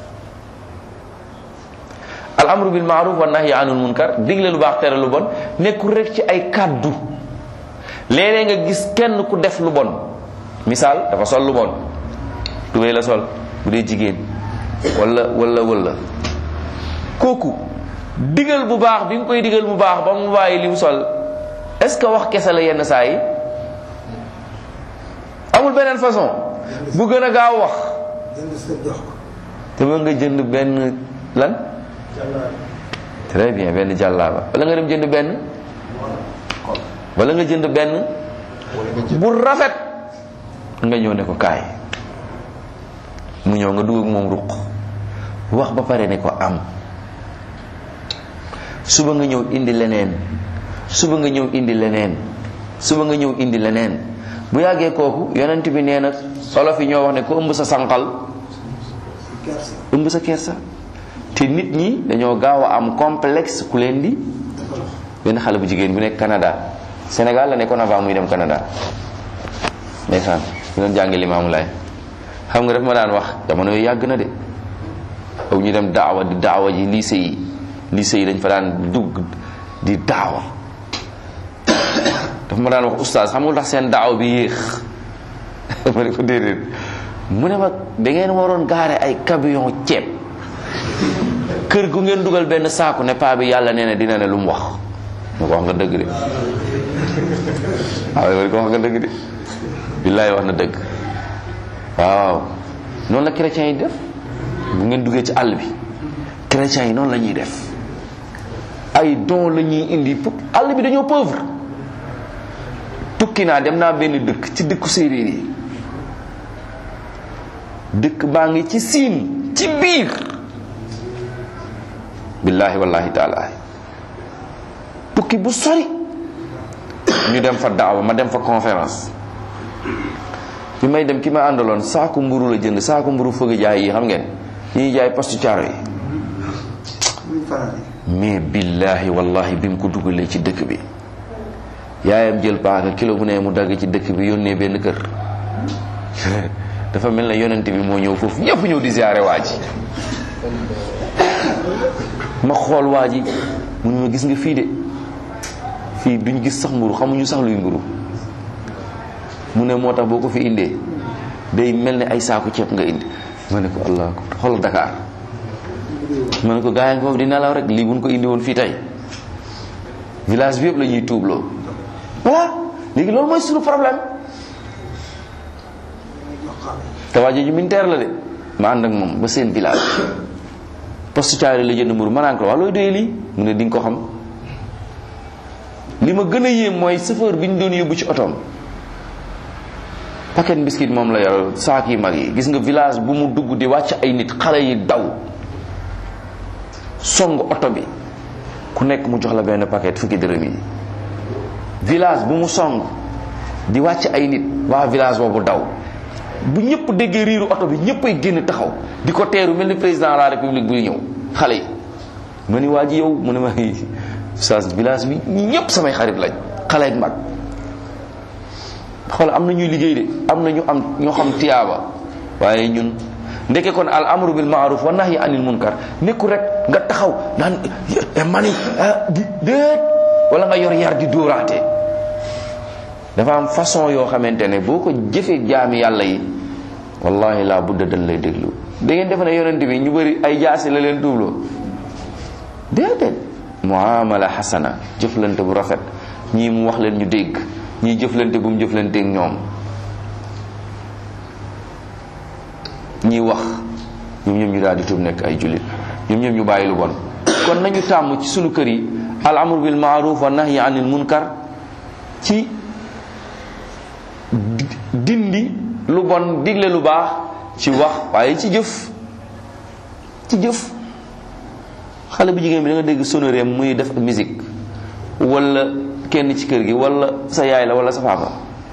al amru bil maaruf wa nahyi anil munkar digle lu baax tere lu bon nekkul rek ci ay kàddu léeg-léeg nga gis kenn ku def lu bon misaal dafa sol lu bon tubéy la sol bu dee jigéen wala wala wala kooku digal bu baax bi nga koy digal bu baax ba mu bàyyi li mu sol est-ce que wax kese la yenn saa yi amul beneen façon bu gën a gaaw wax jënd sa jox ko te ba nga jënd benn lan très bien benn jàllaaba wala nga dem jënd benn wala nga jënd benn bu rafet nga ñëw ne ko kaay mu ñëw nga dugg ak moom ruq wax ba pare ne ko am suba nga ñëw indi leneen suba nga ñëw indi leneen suba nga ñëw indi leneen bu yàggee kooku yonent bi nee na olof yi ñoo wax ne ko ëmb sa sànqal kersa ëmb sa kersa te nit ñi dañoo gaaw a am complexe ku leen di benn xale bu jigéen bu nekk Canada Sénégal la nekkoon avant muy dem Canada ndeysaan ñu doon jàngi Limaamu Laay xam nga daf ma daan wax jamono yooyu yàgg na de aw ñu dem daawa di daawa ji lycée yi lycée yi dañ fa daan dugg di daawa dafa ma daan wax oustaz xam nga lu tax seen daaw bi yéex ma ne ko déedéet mu ne ma da ngeen waroon gaare ay camion ceeb kër gu ngeen dugal benn saaku ne paa bi yàlla nee na dina ne lu mu wax ma ko wax nga dëgg de waaw ma ko wax nga dëgg de billaay wax na dëgg waaw noonu la chrétiens yi def bu ngeen duggee ci àll bi chrétiens yi noonu la ñuy def ay don la ñuy indi pour àll bi dañoo pauvre tukki naa dem naa benn dëkk ci dëkku séeréer yi dëkk baa ngi ci siin ci biir billahi wallahi taala tukki bu sori ñu dem fa daawa ma dem fa conférence bi may dem ki ma àndaloon saaku mburu la jënd saaku mburu fëgg jaay yi xam ngeen yi jaay postu caaro yi mais billahi wallahi bi mu ko dugalee ci dëkk bi yaayam jël paaka kilo bu ne mu dagg ci dëkk bi yónnee benn kër dafa mel ne yonent bi moo ñëw foofu ñëpp ñëw di ziare waa ji ma xool waa ji mu ne ma gis nga fii de fii duñ gis sax mburu xamuñu sax luy mburu mu ne moo tax boo ko fi indee day mel ne ay saaku ceeb nga indi ma ne ko allah xoolal Dakar ma ne ko gaa yi nga foofu di nelaw rek lii buñ ko indi woon fii tey village bi yëpp la ñuy tuubloo voilà léegi loolu mooy suñu problème te waa jooju militaire la de ma ànd ak moom ba seen village poste caari la jënd mburu ma naan ko wax looy doyee lii mu ne di nga ko xam li ma gën a yéem mooy chauffeur bi ñu doon yóbbu ci otoom paquet biscuit moom la yor saak yi mag yi gis nga village bu mu dugg di wàcc ay nit xale yi daw song oto bi ku nekk mu jox la benn paquet fukki dërëm yi village bu mu song di wàcc ay nit waa village boobu daw bu ñëpp déggee riiru oto bi ñëpp ay génn taxaw di ko teeru mel ni président de la république buy ñëw xale yi ma ni waa ji yow mu ne ma oustaz village bi ñi ñëpp samay xarit lañ xale ak mag xool am na ñuy liggéey de am na ñu am ñoo xam tiyaaba waaye ñun ndeke kon al amru bil maaruf wa nahyi anil munkar nekku rek nga taxaw naan mani di déet wala nga yor yar di dóoraate dafa am façon yoo xamante ne boo ko jëfee jaami yàlla yi wallahi laa budda dañ lay déglu da ngeen defe ne yonent bi ñu bëri ay jaasi la leen tuubloo déedéet muamala xasana jëflante bu rafet ñii mu wax leen ñu dégg ñii jëflante bu mu jëflanteeg ñoom ñii wax ñoom ñoom ñu daal di tuub nekk ay jullit ñoom ñoom ñu bàyyi lu bon kon nañu tàmm ci sunu kër yi al amru bil maaruf wa nahyi anil munkar ci dindi lu bon digle lu baax ci wax waaye ci jëf ci jëf xale bu jigéen bi da nga dégg sonoreem muy def musique wala kenn ci kër gi wala sa yaay la wala sa papa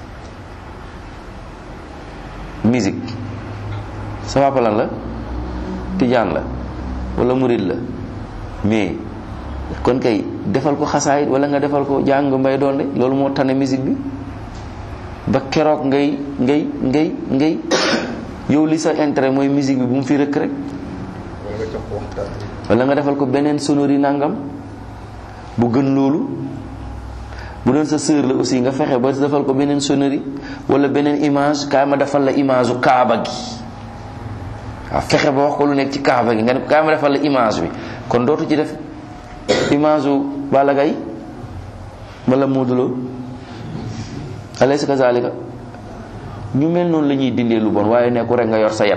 musique sa papa lan la tijaan la wala murid la mais kon kay defal ko xasaayit wala nga defal ko jàng mbay doon de loolu moo tane musique bi ba keroog ngay ngay ngay ngay yow li sa intérêt mooy musique bi bu mu fi rëkk rek wala nga defal ko beneen sonori nangam bu gën loolu bu doon sa sœur la aussi nga fexe ba defal ko beneen sonori wala beneen image kaay ma defal la image u kaaba gi waaw fexe ba wax ko lu nekk ci kaaba gi nga ne kaay ma defal la image bi kon dootu ci def image u Balla Gaye wala Modou Lo alaysa kazalika ñu mel noonu la ñuy dindee lu bon waaye nekku rek nga yor sa yat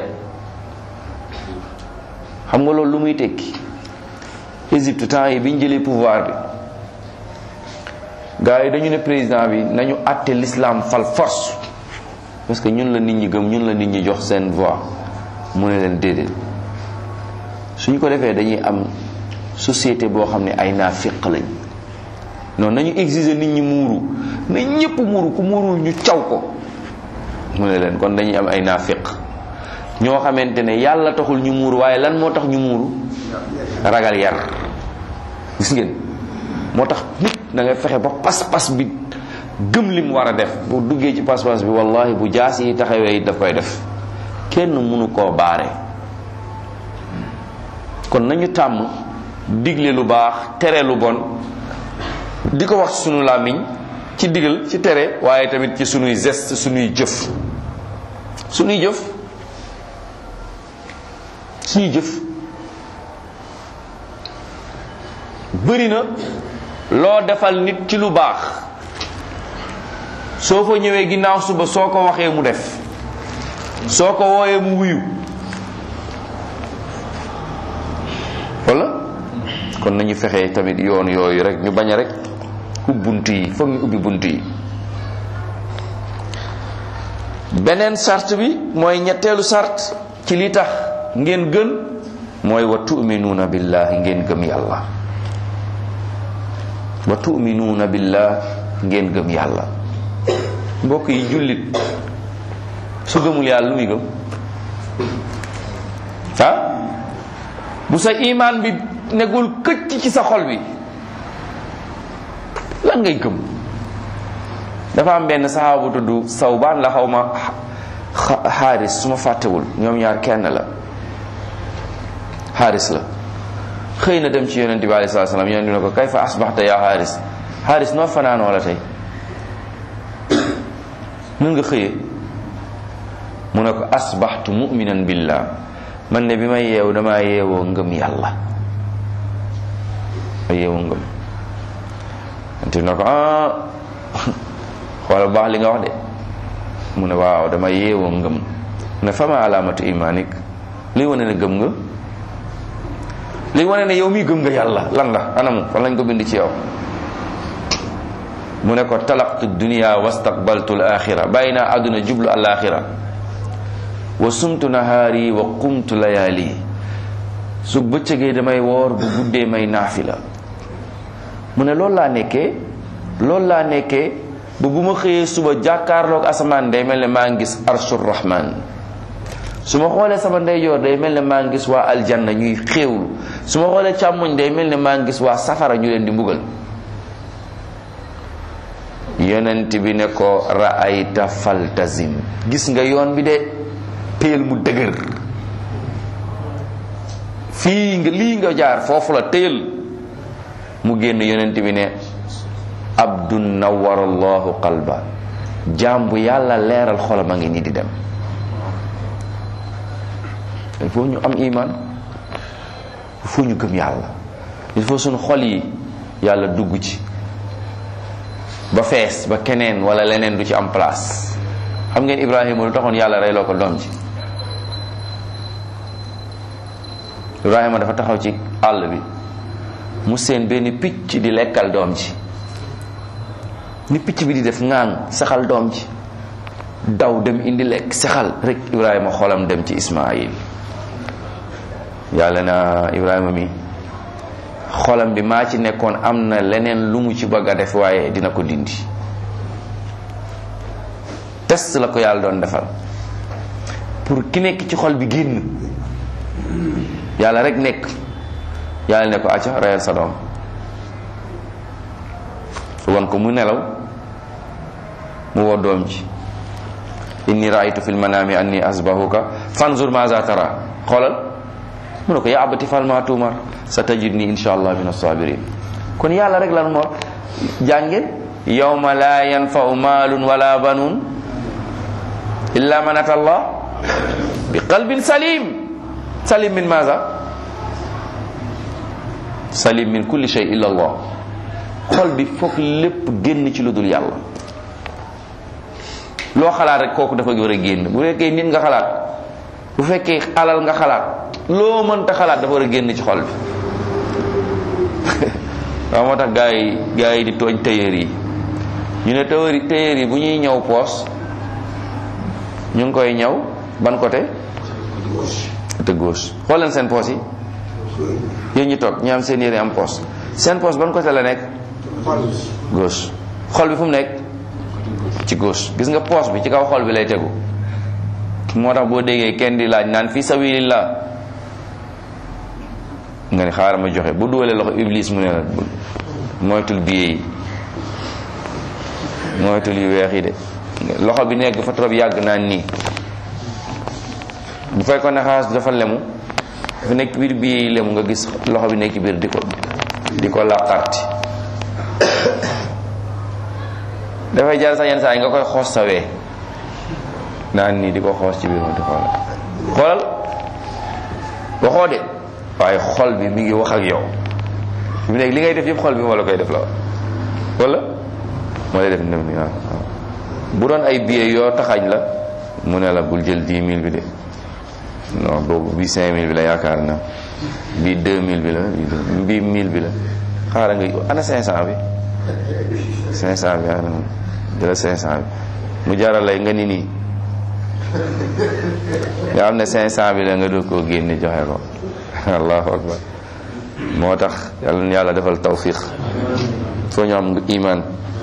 xam nga loolu lu muy tekki Égypte temps yi bi ñu jëlee pouvoir bi gars yi dañu ne président bi nañu àtte l'islam fal force parce que ñun la nit ñi gëm ñun la nit ñi jox seen voix mu ne leen déedéet suñ ko defee dañuy am société boo xam ne ay naafiq lañ noonu nañu exiger nit ñi muuru na ñëpp muuru ku muurul ñu caw ko mu ne leen kon dañuy am ay naafiq ñoo xamante ne yàlla taxul ñu muuru waaye lan moo tax ñu muuru ragal yar gis ngeen moo tax nit da ngay fexe ba pas-pas bi gëm lim war a def bu duggee ci pas-pas bi wallahi bu jaas yi taxawee it daf koy def kenn mënu koo baare kon nañu tàmm digle lu baax tere lu bon di ko wax sunu làmmiñ ci ci digal ci tere waaye tamit ci sunuy geste sunuy jëf sunuy jëf suñuy jëf bëri na loo defal nit ci lu baax soo fa ñëwee ginnaaw suba soo ko waxee mu def soo ko wooyee mu wuyu wala kon nañu fexe tamit yoon yooyu rek ñu bañ a rek ubbi bunt yi foog ñu ubbi bunt yi beneen sart bi mooy ñetteelu sart ci li tax ngeen gën mooy wa tuminuuna billahi ngeen gëm yàlla wa tuminuuna billah ngeen gëm yàlla mbokk yi jullit su gëmul yàlla lu muy gëm ah bu sa imaan bi nekkul këcc ci sa xol bi lan ngay gëm dafa am benn saxaaba bu tudd sawbaan la xaw ma xaaris su ma fàttewul ñoom ñaar kenn la xaaris la xëy na dem ci yonent bi alei salatu salaam yonent bi ne ko kayfa asbaxta yaa xaaris xaaris noo fanaanoo la tey nun nga xëyee mu ne ko asbaxtu muminan billah man ne bi may yeew damaa yeewoo ngëm yàlla ma yeewoo ngëm yonent bi ne ko ah xoolal baax li nga wax de mu ne waaw dama yeewoo ngëm mu ne fama alaamatu imaanik liy wane ne gëm nga liy wane ne yow mii gëm nga yàlla lan la anamu fan lañ ko bind ci yow mu ne ko talaqtu dunia wastaqbaltu alaxira bàyyi naa àdduna jublu alaxira wa sumtu nahaari wa qumtu layaali su bëccëgee damay woor bu guddee may naafila mu ne loolu laa nekkee loolu laa nekkee ba bu ma xëyee suba jàkkaarloog asamaan day mel ne maa ngi gis arshur rahman su ma xoolee sama ndeyjoor day mel ne maa ngi gis waa aljanna ñuy xéewlu su ma xoolee càmmoñ day mel ne maa ngi gis waa safara ñu leen di mbugal yonent bi ne ko ra'ayta faltazim gis nga yoon bi de téel mu dëgër fii nga lii nga jaar foofu la téel mu génn yonent bi ne abdun nawwara allahu qalba jaam bu yàlla leeral xolam a ngi nii di dem il faut ñu am iman il faut ñu gëm yàlla il faut suñu xol yi yàlla dugg ci ba fees ba keneen wala leneen du ci am place xam ngeen Ibrahima lu taxoon yàlla reyloo ko doom ji Ibrahima dafa taxaw ci àll bi mu seen benn picc di lekkal doom ji ni picc bi di def ŋaan saxal doom ji daw dem indi lekk saxal rek Ibrahima xolam dem ci Ismaayil yàlla na Ibrahima mi xolam bi maa ci nekkoon am na leneen lu mu ci bëgg a def waaye dina ko dindi test la ko yàlla doon defal pour ki nekk ci xol bi génn yàlla rek nekk yàlla ne ko acca reyal sa doom wan ko mu nelaw mu woo doom ji inni raaytu fil manami anni asbahuka fanzur maza tara xoolal mu ne ko yaa abati fal ma tuumar sa tajidni insha allah min assabirin kon yàlla rek lan moo jàngeen yawma la yanfau malun wala banun illa man ata allah bi qalbin salim salim min maza salim min kulli shay illa allah xol bi foog lépp génn ci lu dul yàlla loo xalaat rek kooku dafa war a génn bu fekkee nit nga xalaat bu fekkee alal nga xalaat loo mënta xalaat dafa war a génn ci xol bi waaw moo tax gaa yi gaa yi di tooñ tailleur yi ñu ne tailleur yi tailleur yi bu ñuy ñëw poos ñu ngi koy ñëw ban côté côté gauche xool leen seen poos yi yéen ñi toog ñu am seen yére am poos seen poos ban côté la nekk gauche xol bi fu mu nekk ci gauche gis nga poos bi ci kaw xol bi lay tegu moo tax boo déggee kenn di laaj naan fi sabilillah nga ni xaaral ma joxe bu dugalee loxo iblis mu ne la moytul biye yi moytul yu weex yi de loxo bi nekk fa trop yàgg naan nii bu fekkoon ne xaalis dafa lemu dafa nekk biir biye yi lemu nga gis loxo bi nekk biir di ko di ko laqarti dafay jar sax yenn saa yi nga koy xoos sawee naan nii di ko xoos ci biir moom di xoolal xoolal waxoo de waaye xol bi mi ngi wax ak yow fi mu nekk li ngay def yëpp xol bi moo la koy def la wala moo lay def nem ni waaw bu doon ay billets yoo taxañ la mu ne la bul jël dix mille bi de non boobu bii cinq mille bi la yaakaar na bii deux mille bi la bii mille bi la xaaral nga ana cinq cent bi cinq cent bi ana jëla cinq cent bi mu jaral lay nga ni nii nga xam ne cinq cent bi la nga doog koo génne joxe ko allahu akbar moo tax yàlla na yàlla defal tawfiq foo ñu am iman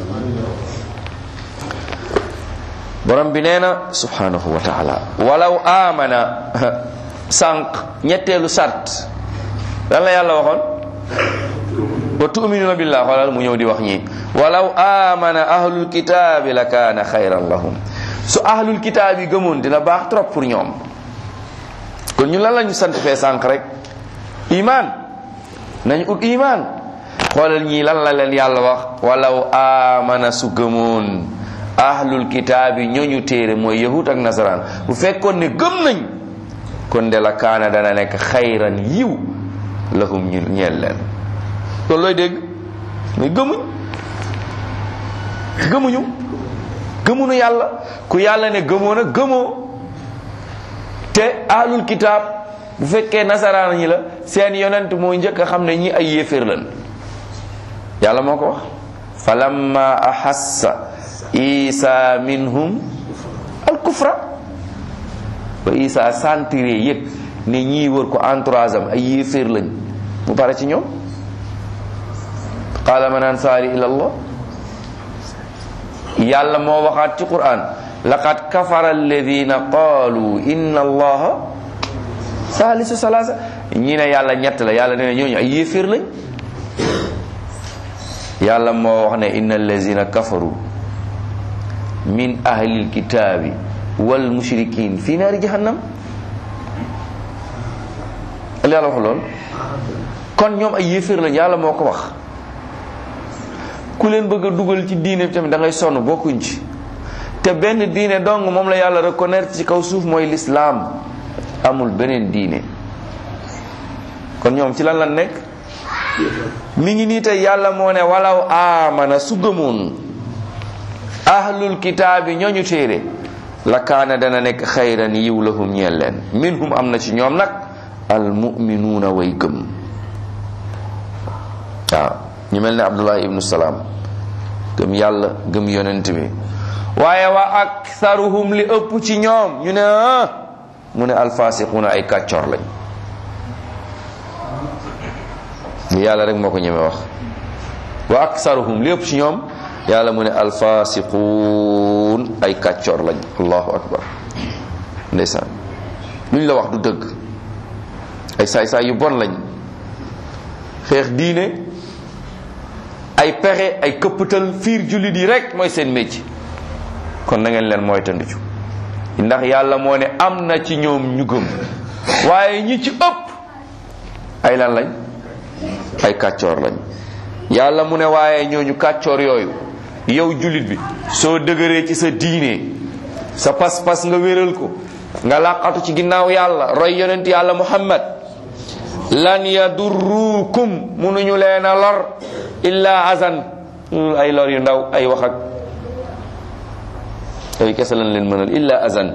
borom bi nee na subhanahu wa taala walaw amana sànq ñetteelu sart lan la yàlla waxoon wa tuminuna billah xoolal mu ñëw di wax ñii walaw amana ahlul kitaabi la kaana xayran lahum su ahlul kitaab yi gëmoon dina baax trop pour ñoom kon ñu lan la ñu sant fee sànq rek iman nañ ut iman xoolal ñii lan la leen yàlla wax walaw amana su gëmoon ahlul kitaab yi ñooñu téere mooy yahud ak nasaraan bu fekkoon ne gëm nañ kon de la kaana dana nekk xayran yiw lahum ñu ñeel leen loolu looy dégg mooy gëmuñ gëmuñu gëmuñu yàlla ku yàlla ne gëmoo na gëmoo te ahlul kitaab bu fekkee nasaraan ñi la seen yonent mooy njëkk a xam ne ñi ay yéeféer lan yàlla moo ko wax falamma ahassa isa minhum al kufra ba isa sentiré yëg ne ñii wër ko entourage am ay yéeféer lañ mu pare ci ñoom qaala man ansaari ila allah yàlla moo waxaat ci quran laqad kafara alladina qaalu inna allaha saalisu salaasa ñi ne yàlla ñett la yàlla nee na ñooñu ay yéeféer lañ yàlla moo wax ne inna allazina kafaru min ahlil kitaabi wal mushrikin fi naari jahannam al yàlla wax lool kon ñoom ay yéeféer lañ yàlla moo ko wax ku leen bëgg a dugal ci diine bi tamit da ngay sonn bokkuñ ci te benn diine dong moom la yàlla reconnaître ci kaw suuf mooy lislaam amul beneen diine kon ñoom ci lan lan nekk mi ngi nii tey yàlla moo ne walaw amana su gëmoon ahlul kitaabi ñooñu téere la kaana dana nekk xayran yiw lahum ñeel leen minhum am na ci ñoom nag al muminuuna way gëm waaw ñu mel ne abdullahi ibnu salaam gëm yàlla gëm yonent bi waaye wa aktharuhum li ëpp ci ñoom ñu ne ah mu ne alfasiquuna ay kàccoor lañ li yàlla rek moo ko ñeme wax wa aktharuhum li ëpp ci ñoom yàlla mu ne alfasiquun ay kàccoor lañ allahu akbar ndeysaan luñ la wax du dëgg ay saay-saay yu bon lañ xeex diine ay pexe ay këppatal fiir jullit yi rek mooy seen métier kon na ngeen leen mooy tëndicu ndax yàlla moo ne am na ci ñoom ñu gëm waaye ñi ci ëpp ay lan lañ ay kàccoor lañ yàlla mu ne waaye ñooñu kàccoor yooyu yow jullit bi soo dëgëree ci sa diine sa pas-pas nga wéral ko nga làqatu ci ginnaaw yàlla roy yonent yàlla muhammad lan yadurrukum munuñu leen a lor illa azan ay lor yu ndaw ay wax ak yooyu kese lañ leen mënal illa azan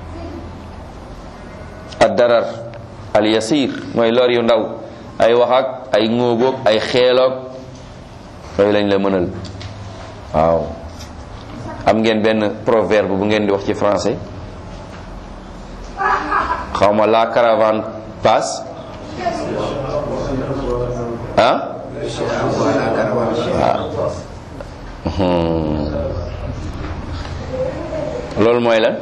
ad darar al yasir mooy lor yu ndaw ay wax ak ay ngóoboog ay xeeloog yooyu lañ la mënal waaw am ngeen benn proverbe bu ngeen di wax ci français xawma la caravane passe ah loolu mooy lan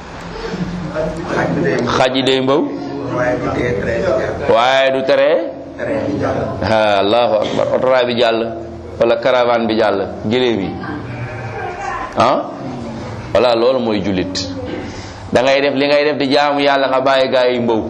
xaj yi day mbaw waaye du tere ah allahu akbar otoraay bi jàll wala caravane bi jàll gëléem yi ah voilà loolu mooy jullit da ngay def li ngay def di jaamu yàlla nga bàyyi gaa yi mbaw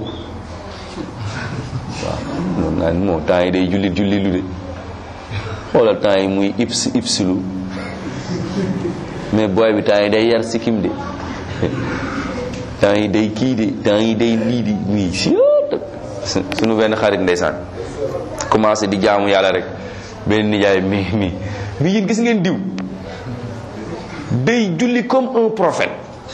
waaw noonu naa moo temps yi day jullit jullit lu de xoolal temps yi muy ips ipsilu mais booy bi temps yi day yar sikkim de temps yi day kii de temps yi day lii di nii si suñu benn xarit ndeysaan commencé di jaamu yàlla rek benn nijaay mi mi mi yéen gis ngeen diw day julli comme un prophète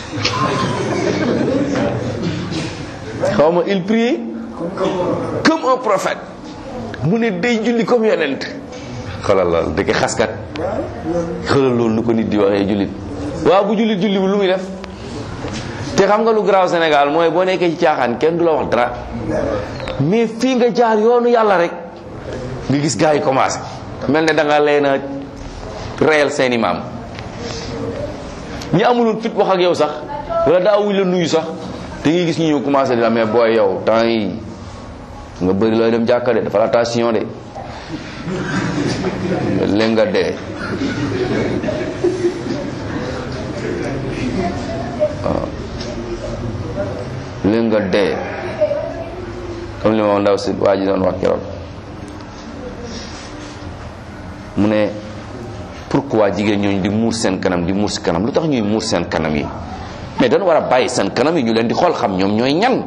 xaw ma il prie comme un prophète mu ne day julli comme yonent xoolal loolu dëkk xaskat xoolal loolu nu ko nit di waxee jullit waaw bu jullit julli bu lu muy def te xam nga lu garaaw Sénégal mooy boo nekkee ci caaxaan kenn du la wax dara mais fii nga jaar yoonu yàlla rek nga gis gars yi commencé mel ne da nga leen a reyal seeni maam ñi amuloon fit wax ak yow sax wala daawuñ la nuyu sax da ngay gis ñu ñëw commencé di la mais booy yow temps yi nga bëri looy dem jàkka de dafa la attention de léegi nga dee waaw léegi nga dee comme li ma ndaw si waa ji doon wax keroog mu ne pourquoi jigéen ñooñu di muur seen kanam di muur si kanam lu tax ñuy muur seen kanam yi mais dañu war a bàyyi seen kanam yi ñu leen di xool xam ñoom ñooy ñan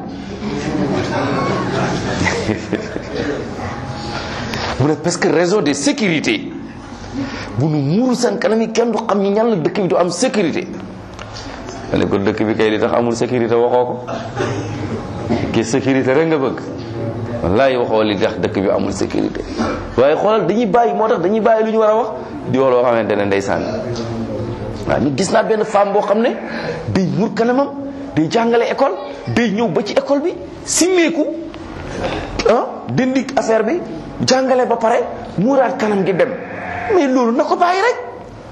mu ne parce que raison de sécurité bu nu muuru seen kanam yi kenn du xam ñi ñan la dëkk bi du am sécurité ma ne ko dëkk bi kay li tax amul sécurité waxoo ko ki sécurité rek nga bëgg wallaay waxoo li tax dëkk bi amul sécurité waaye xoolal dañuy bàyyi moo tax dañuy bàyyi lu ñu war a wax di wax loo xamante ne ndeysaan waaw ñu gis naa benn femme boo xam ne day mur kanamam day jàngale école day ñëw ba ci école bi simmeeku ah dindi affaire bi jàngale ba pare muuraat kanam gi dem mais loolu na ko bàyyi rek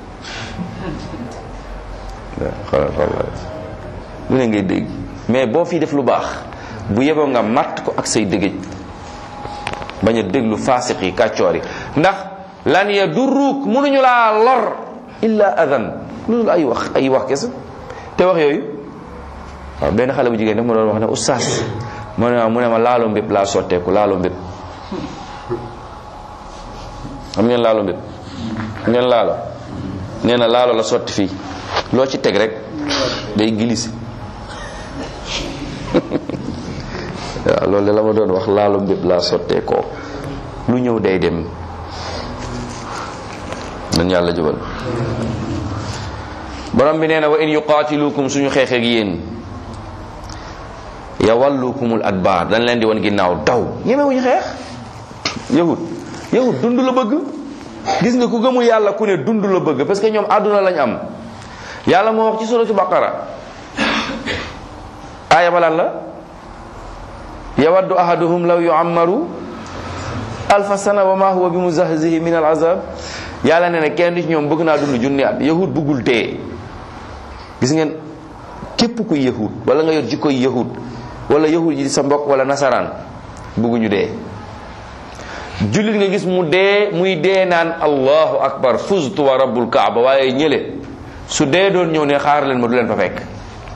xoolal xoolal lu ne ngay dégg mais boo fi def lu baax bu yeboo nga matt ko ak say dëgëj bañ a déglu faasiq yi kàccoor yi ndax lan ya durruuk mënuñu laa lor illa adan loolu ay wax ay wax kese te wax yooyu waaw benn xale bu jigéen daf ma doon wax ne oustaz mu ne mu ne ma laalo mbépp laa sotteeku laalo mbépp xam ngeen laalo mbépp ngeen laalo nee na laalo la sotti fii loo ci teg rek day glissé waaw loolu la ma doon wax laalo mbépp laa sotteekoo lu ñëw day dem dañ yàlla jubal borom bi nee na wa in yuqaatilukum suñu xeexee ak yéen yawallukumul adbaar dañ leen di wan ginnaaw daw ñemewuñu xeex yahud yahud dund la bëgg gis nga ku gëmul yàlla ku ne dund la bëgg parce que ñoom àdduna lañ am yàlla moo wax ci suratu baqara aaya balan la yawaddu ahaduhum law yuammaru alfa sana wa ma huwa bi muzahzihi min al azab yàlla ne ne kenn ci ñoom bëgg naa dund junni at yahud bëggul dee gis ngeen képp kuy yahud wala nga yor jikkoy yahud wala yahud yi sa mbokk wala nasaraan bëgguñu dee jullit nga gis mu dee muy dee naan allahu akbar fuztu wa rabbul kaaba waaye ñële su dee doon ñëw ne xaar leen ma du leen fa fekk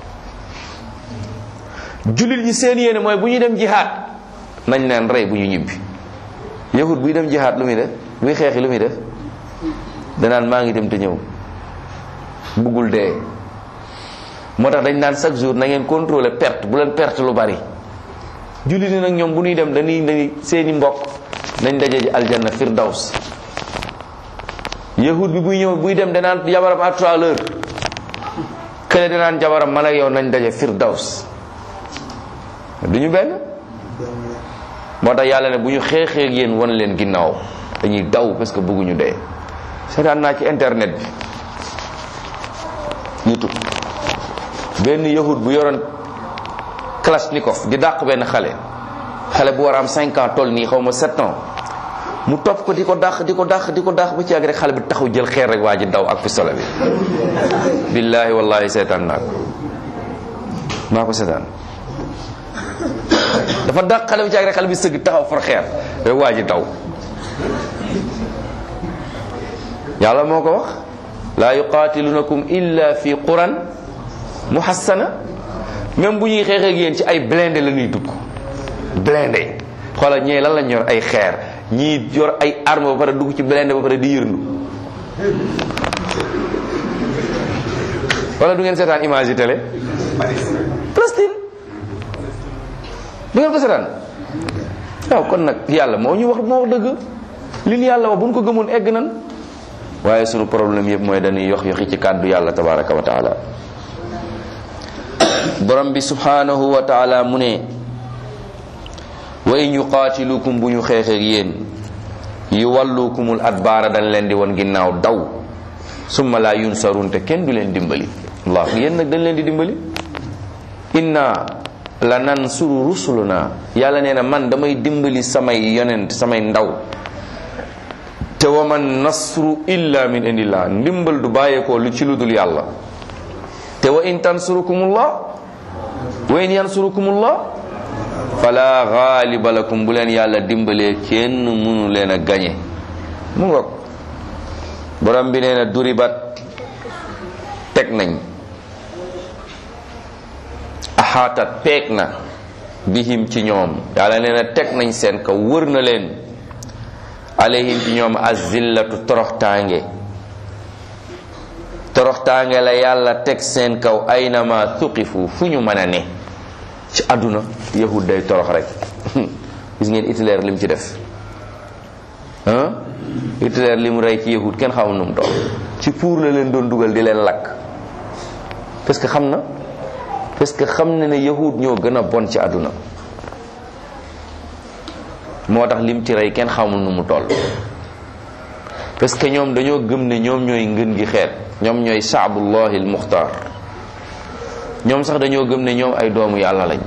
jullit ñi seen yéene mooy bu ñuy dem jihaad nañ leen rey bu ñu ñibbi yahud buy dem jihaad lu muy def buy xeexi lu muy def danaan maa ngi dem te ñëw buggul dee moo tax dañ naan chaque jour na ngeen contrôler perte bu leen perte lu bari jullit ñi nag ñoom bu ñuy dem dañuy dañuy seeni mbokk nañ daje ji aljanna firdaws yahud bi buy ñëw buy dem danaan jabaram à trois heures kële danaan jabaram man ak yow nañ daje firdaws du ñu benn moo tax yàlla ne bu ñu xeexee ak yéen wan leen ginnaaw dañuy daw parce que bëgguñu dee seetaan naa ci internet bi youtube benn yahud bu yoroon kalashnikov di dàq benn xale xale bu war a am 5 ans toll nii xaw ma 7 ans mu topp ko di ko dàq di ko dàq di ko dàq ba ci yàgg rek xale bi taxaw jël xeer rek waa ji daw ak pistolet bi billaahi wallahi seetaan naa ko maa ko seetaan dafa dàq xale bi ci yàgg rek xale bi sëgg taxaw far xeer rek waa ji daw yàlla moo ko wax laa yuqaatilunakum illa fi quran muhassana même bu ñuy xeexee ak yéen ci ay blindé la ñuy dugg blindé xoolal ñee lan lañ yor ay xeer ñii yor ay arme ba pare dugg ci blindé ba pare di yërndu wala du ngeen seetaan image yi télé Palestine du ngeen ko seetaan waaw kon nag yàlla moo ñu wax moo wax dëgg li ñu yàlla wax bu ñu ko gëmoon egg nan waaye sunu problème yëpp mooy dañuy yox yoxi ci kàddu yàlla tabaraka wa taala borom bi subhanahu wa taala mu ne wa in yuqaatilukum bu ñu xeexeeg yéen yu wallukumul adbaara dañ leen di won ginnaaw daw summa la yunsarun te kenn du leen dimbali allah yéen nag dañ leen di dimbali inna la nansuru rusuluna yàlla nee na man damay dimbali samay yonent samay ndaw te wa man nasru illa min indillah ndimbal du bàyyeekoo lu ci lu dul yàlla te wa in tansurukumullah wa in yansurukumullah fala ghaliba lakum bu leen yàlla dimbalee kenn mënu leen a gañe mu ngoog borom bi nee na duribat teg nañ axaatat peeg na bihim ci ñoom yàlla nee na teg nañ seen kaw wër na leen alayhim ci ñoom azillatu toroxtaange toroxtaange la yàlla teg seen kaw aynama thuqifu fu ñu mën a ne ci àdduna yahud day torox rek gis ngeen Hitler lim ci def ah Hitler li mu rey ci yahud kenn xamul nu mu toll ci pour la leen doon dugal di leen lakk parce que xam na parce que xam na ne yahud ñoo gën a bon ci àdduna moo tax lim ci rey kenn xamul nu mu toll parce que ñoom dañoo gëm ne ñoom ñooy ngën gi xeet ñoom ñooy shaabullahi almuxtaar ñoom sax dañoo gëm ne ñoom ay doomu yàlla lañ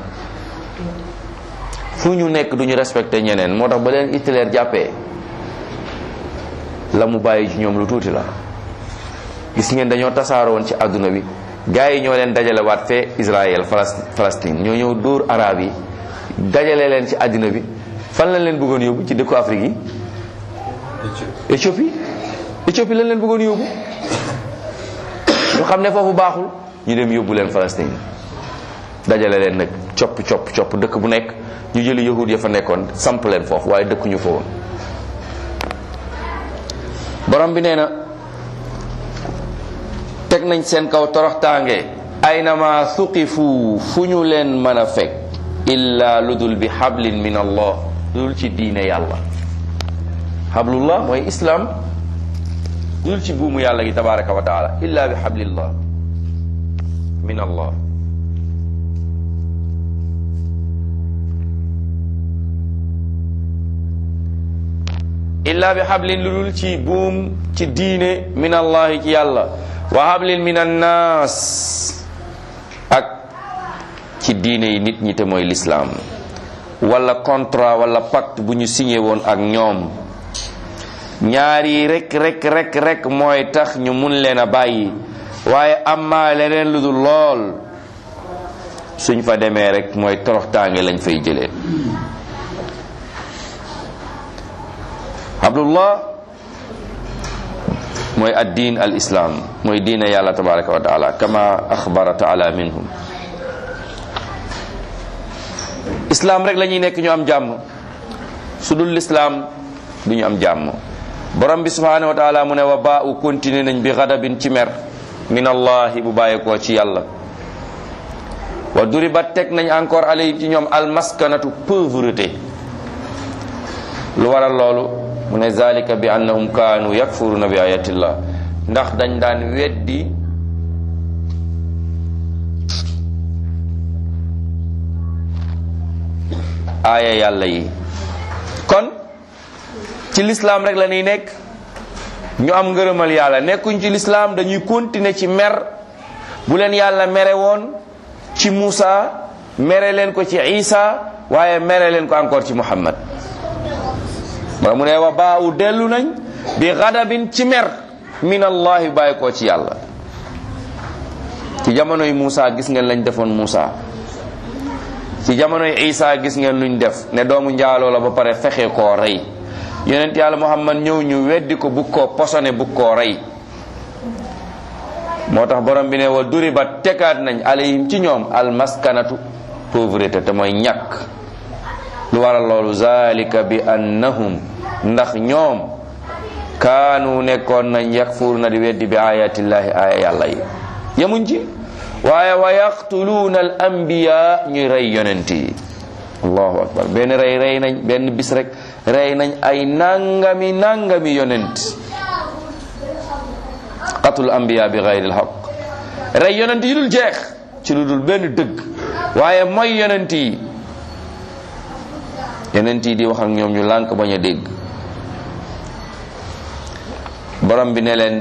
fu ñu nekk duñu respecté ñeneen moo tax ba leen Hitler jàppee la mu bàyyi ci ñoom lu tuuti la gis ngeen dañoo tasaaroon ci àdduna bi gars yi ñoo leen dajale waat fee Israël Palestine ñoo ñëw dóor arab yi dajale leen ci àddina bi fan lañ leen bëggoon yóbbu ci dëkku Afrique yi Éthiopie Éthiopie lañ leen bëggoon yóbbu ñu xam ne foofu baaxul ñu dem yóbbu leen Palestine dajale leen nag copp copp copp dëkk bu nekk ñu jëli yahud ya fa nekkoon samp leen foofu waaye dëkkuñu fa woon borom bi nee na teg nañ seen kaw toroxtaange aynama suqifu fu ñu leen mën a fekk illa ludul bi hablin min allah ludul ci diine yàlla hablullah mooy islam ludul ci buumu yàlla gi tabaraka wa taala illa bi hablillah min allah illa bi hablin ludul ci buum ci diine min allahi ci yàlla wa hablin min annaas ak ci diine yi nit ñi te mooy lislaam wala contrat wala pacte bu ñu signé woon ak ñoom ñaar yi rek rek rek rek mooy tax ñu mun leen a bàyyi waaye amaa leneen lu dul lool suñ fa demee rek mooy toroxtaange lañ fay jëlee abdullah mooy addiin al islam mooy diine yàlla tabaraka wa taala kama axbara taala minhum islam rek la ñuy nekk ñu am jàmm su dul lislaam du ñu am jàmm borom bi subhanahu wa taala mu ne wa baa u continuer nañ bi xadabin ci mer min allahi bu bàyyeekoo ci yàlla wa duribat teg nañ encore alayhim ci ñoom almaskanatu pauvreté lu waral loolu mu ne zalika bi annahum kaanu yakfuruna bi ayatillah ndax dañ daan weddi aaya yàlla yi kon ci lislaam rek la ñuy nekk ñu am ngërëmal yàlla nekkuñ ci lislaam dañuy continuer ci mer bu leen yàlla mere woon ci Muusa mere leen ko ci Isa waaye mere leen ko encore ci Muhammad wala mu ne wa baawu dellu nañ bi xadabin ci mer min allahi bàyyi koo ci yàlla ci jamonoy Muusa gis ngeen lañ defoon Muusa ci jamonoy Isa gis ngeen luñ def ne doomu njaaloo la ba pare fexe koo rey yonent yàlla Muhammad ñëw ñu weddi ko bug koo posone bug koo rey moo tax borom bi ne wa duriba tekaat nañ alayhim ci ñoom almaskanatu pauvreté te mooy ñàkk lu waral loolu zalika bi annahum ndax ñoom kaanu nekkoon nañ yakfur na di weddi bi ayatillahi aaya yàlla yi yemuñ ci waaye wa yaqtuluuna al anbiya ñuy rey yonent yi allahu akbar benn rey rey nañ benn bis rek rey nañ ay nangami nangami yonent qatul anbiya bi gayri al haq rey yonent yi dul jeex ci lu dul benn dëgg waaye mooy yonent yi yonent yi di wax ak ñoom ñu lànk bañ a dégg borom bi ne leen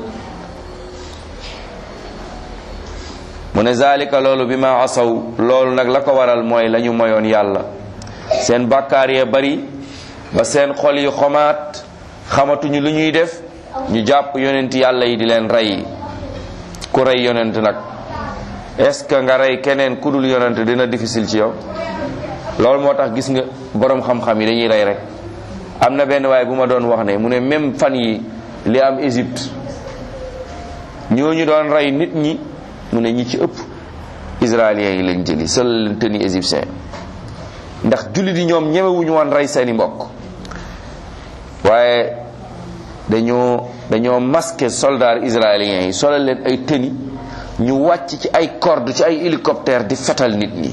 mu ne zalika loolu bi ma asaw loolu nag la ko waral mooy la ñu moyoon yàlla seen bàkkaar ya bari ba seen xol yi xomaat xamatuñu lu ñuy def ñu jàpp yonent yàlla yi di leen rey ku rey yonent nag est-ce que nga rey keneen ku dul yonent dina difficile ci yow loolu moo tax gis nga borom xam-xam yi dañuy rey rek am na benn waaye bu ma doon wax ne mu ne même fan yi li am Égypte ñooñu doon rey nit ñi mu ne ñi ci ëpp israéliens yi lañ jëli seul leen teni égyptien ndax jullit yi ñoom ñemewuñu woon rey seeni mbokk waaye dañoo dañoo masqué soldats israéliens yi solal leen ay teni ñu wàcc ci ay corde ci ay hélicoptère di fetal nit ñi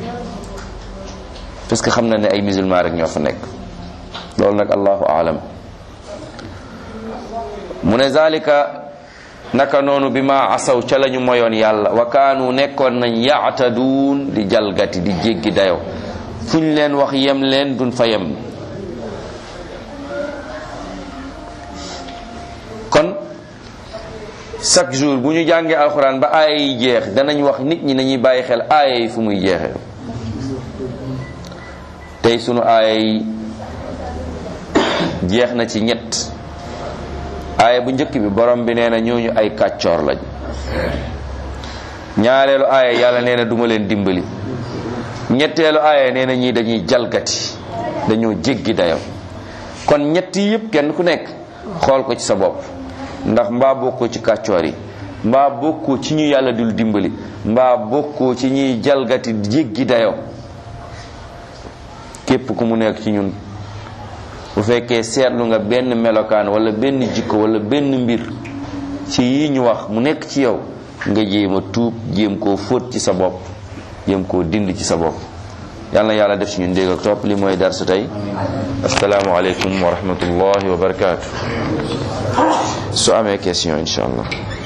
parce que xam na ne ay musulman rek ñoo fa nekk loolu nag allahu aalam mu ne zalika naka noonu bi ma asaw ca lañu moyoon yàlla wa kaanu nekkoon nañ yaataduun di jalgati di jéggi dayo fu ñu leen wax yem leen duñ fa yem kon chaque jour bu ñu jàngee alxuraan ba aaya yi jeex danañ wax nit ñi nañuy bàyyi xel aaya yi fu muy jeexee tey sunu aaya yi jeex na ci ñett aaya bu njëkk bi borom bi nee na ñooñu ay kàccoor lañ ñaareelu aaya yàlla nee na duma leen dimbali ñetteelu aaya nee na ñii dañuy jalgati dañoo jéggi dayo kon ñett yi yëpp kenn ku nekk xool ko ci sa bopp ndax mbaa bokkoo ci kàccoor yi mbaa bokkoo ci ñu yàlla dul dimbali mbaa bokkoo ci ñuy jalgati jéggi dayo képp ku mu nekk ci ñun bu fekkee seetlu nga benn melokaan wala benn jikko wala benn mbir ci yi ñu wax mu nekk ci yow nga jéem a tuub jéem koo fóot ci sa bopp jéem koo dind ci sa bopp yal na yàlla def ci ñun dégg ak topp li mooy darsu tey assalaamu aleykum wa rahmatullahi wa barakaatu su amee question insha allah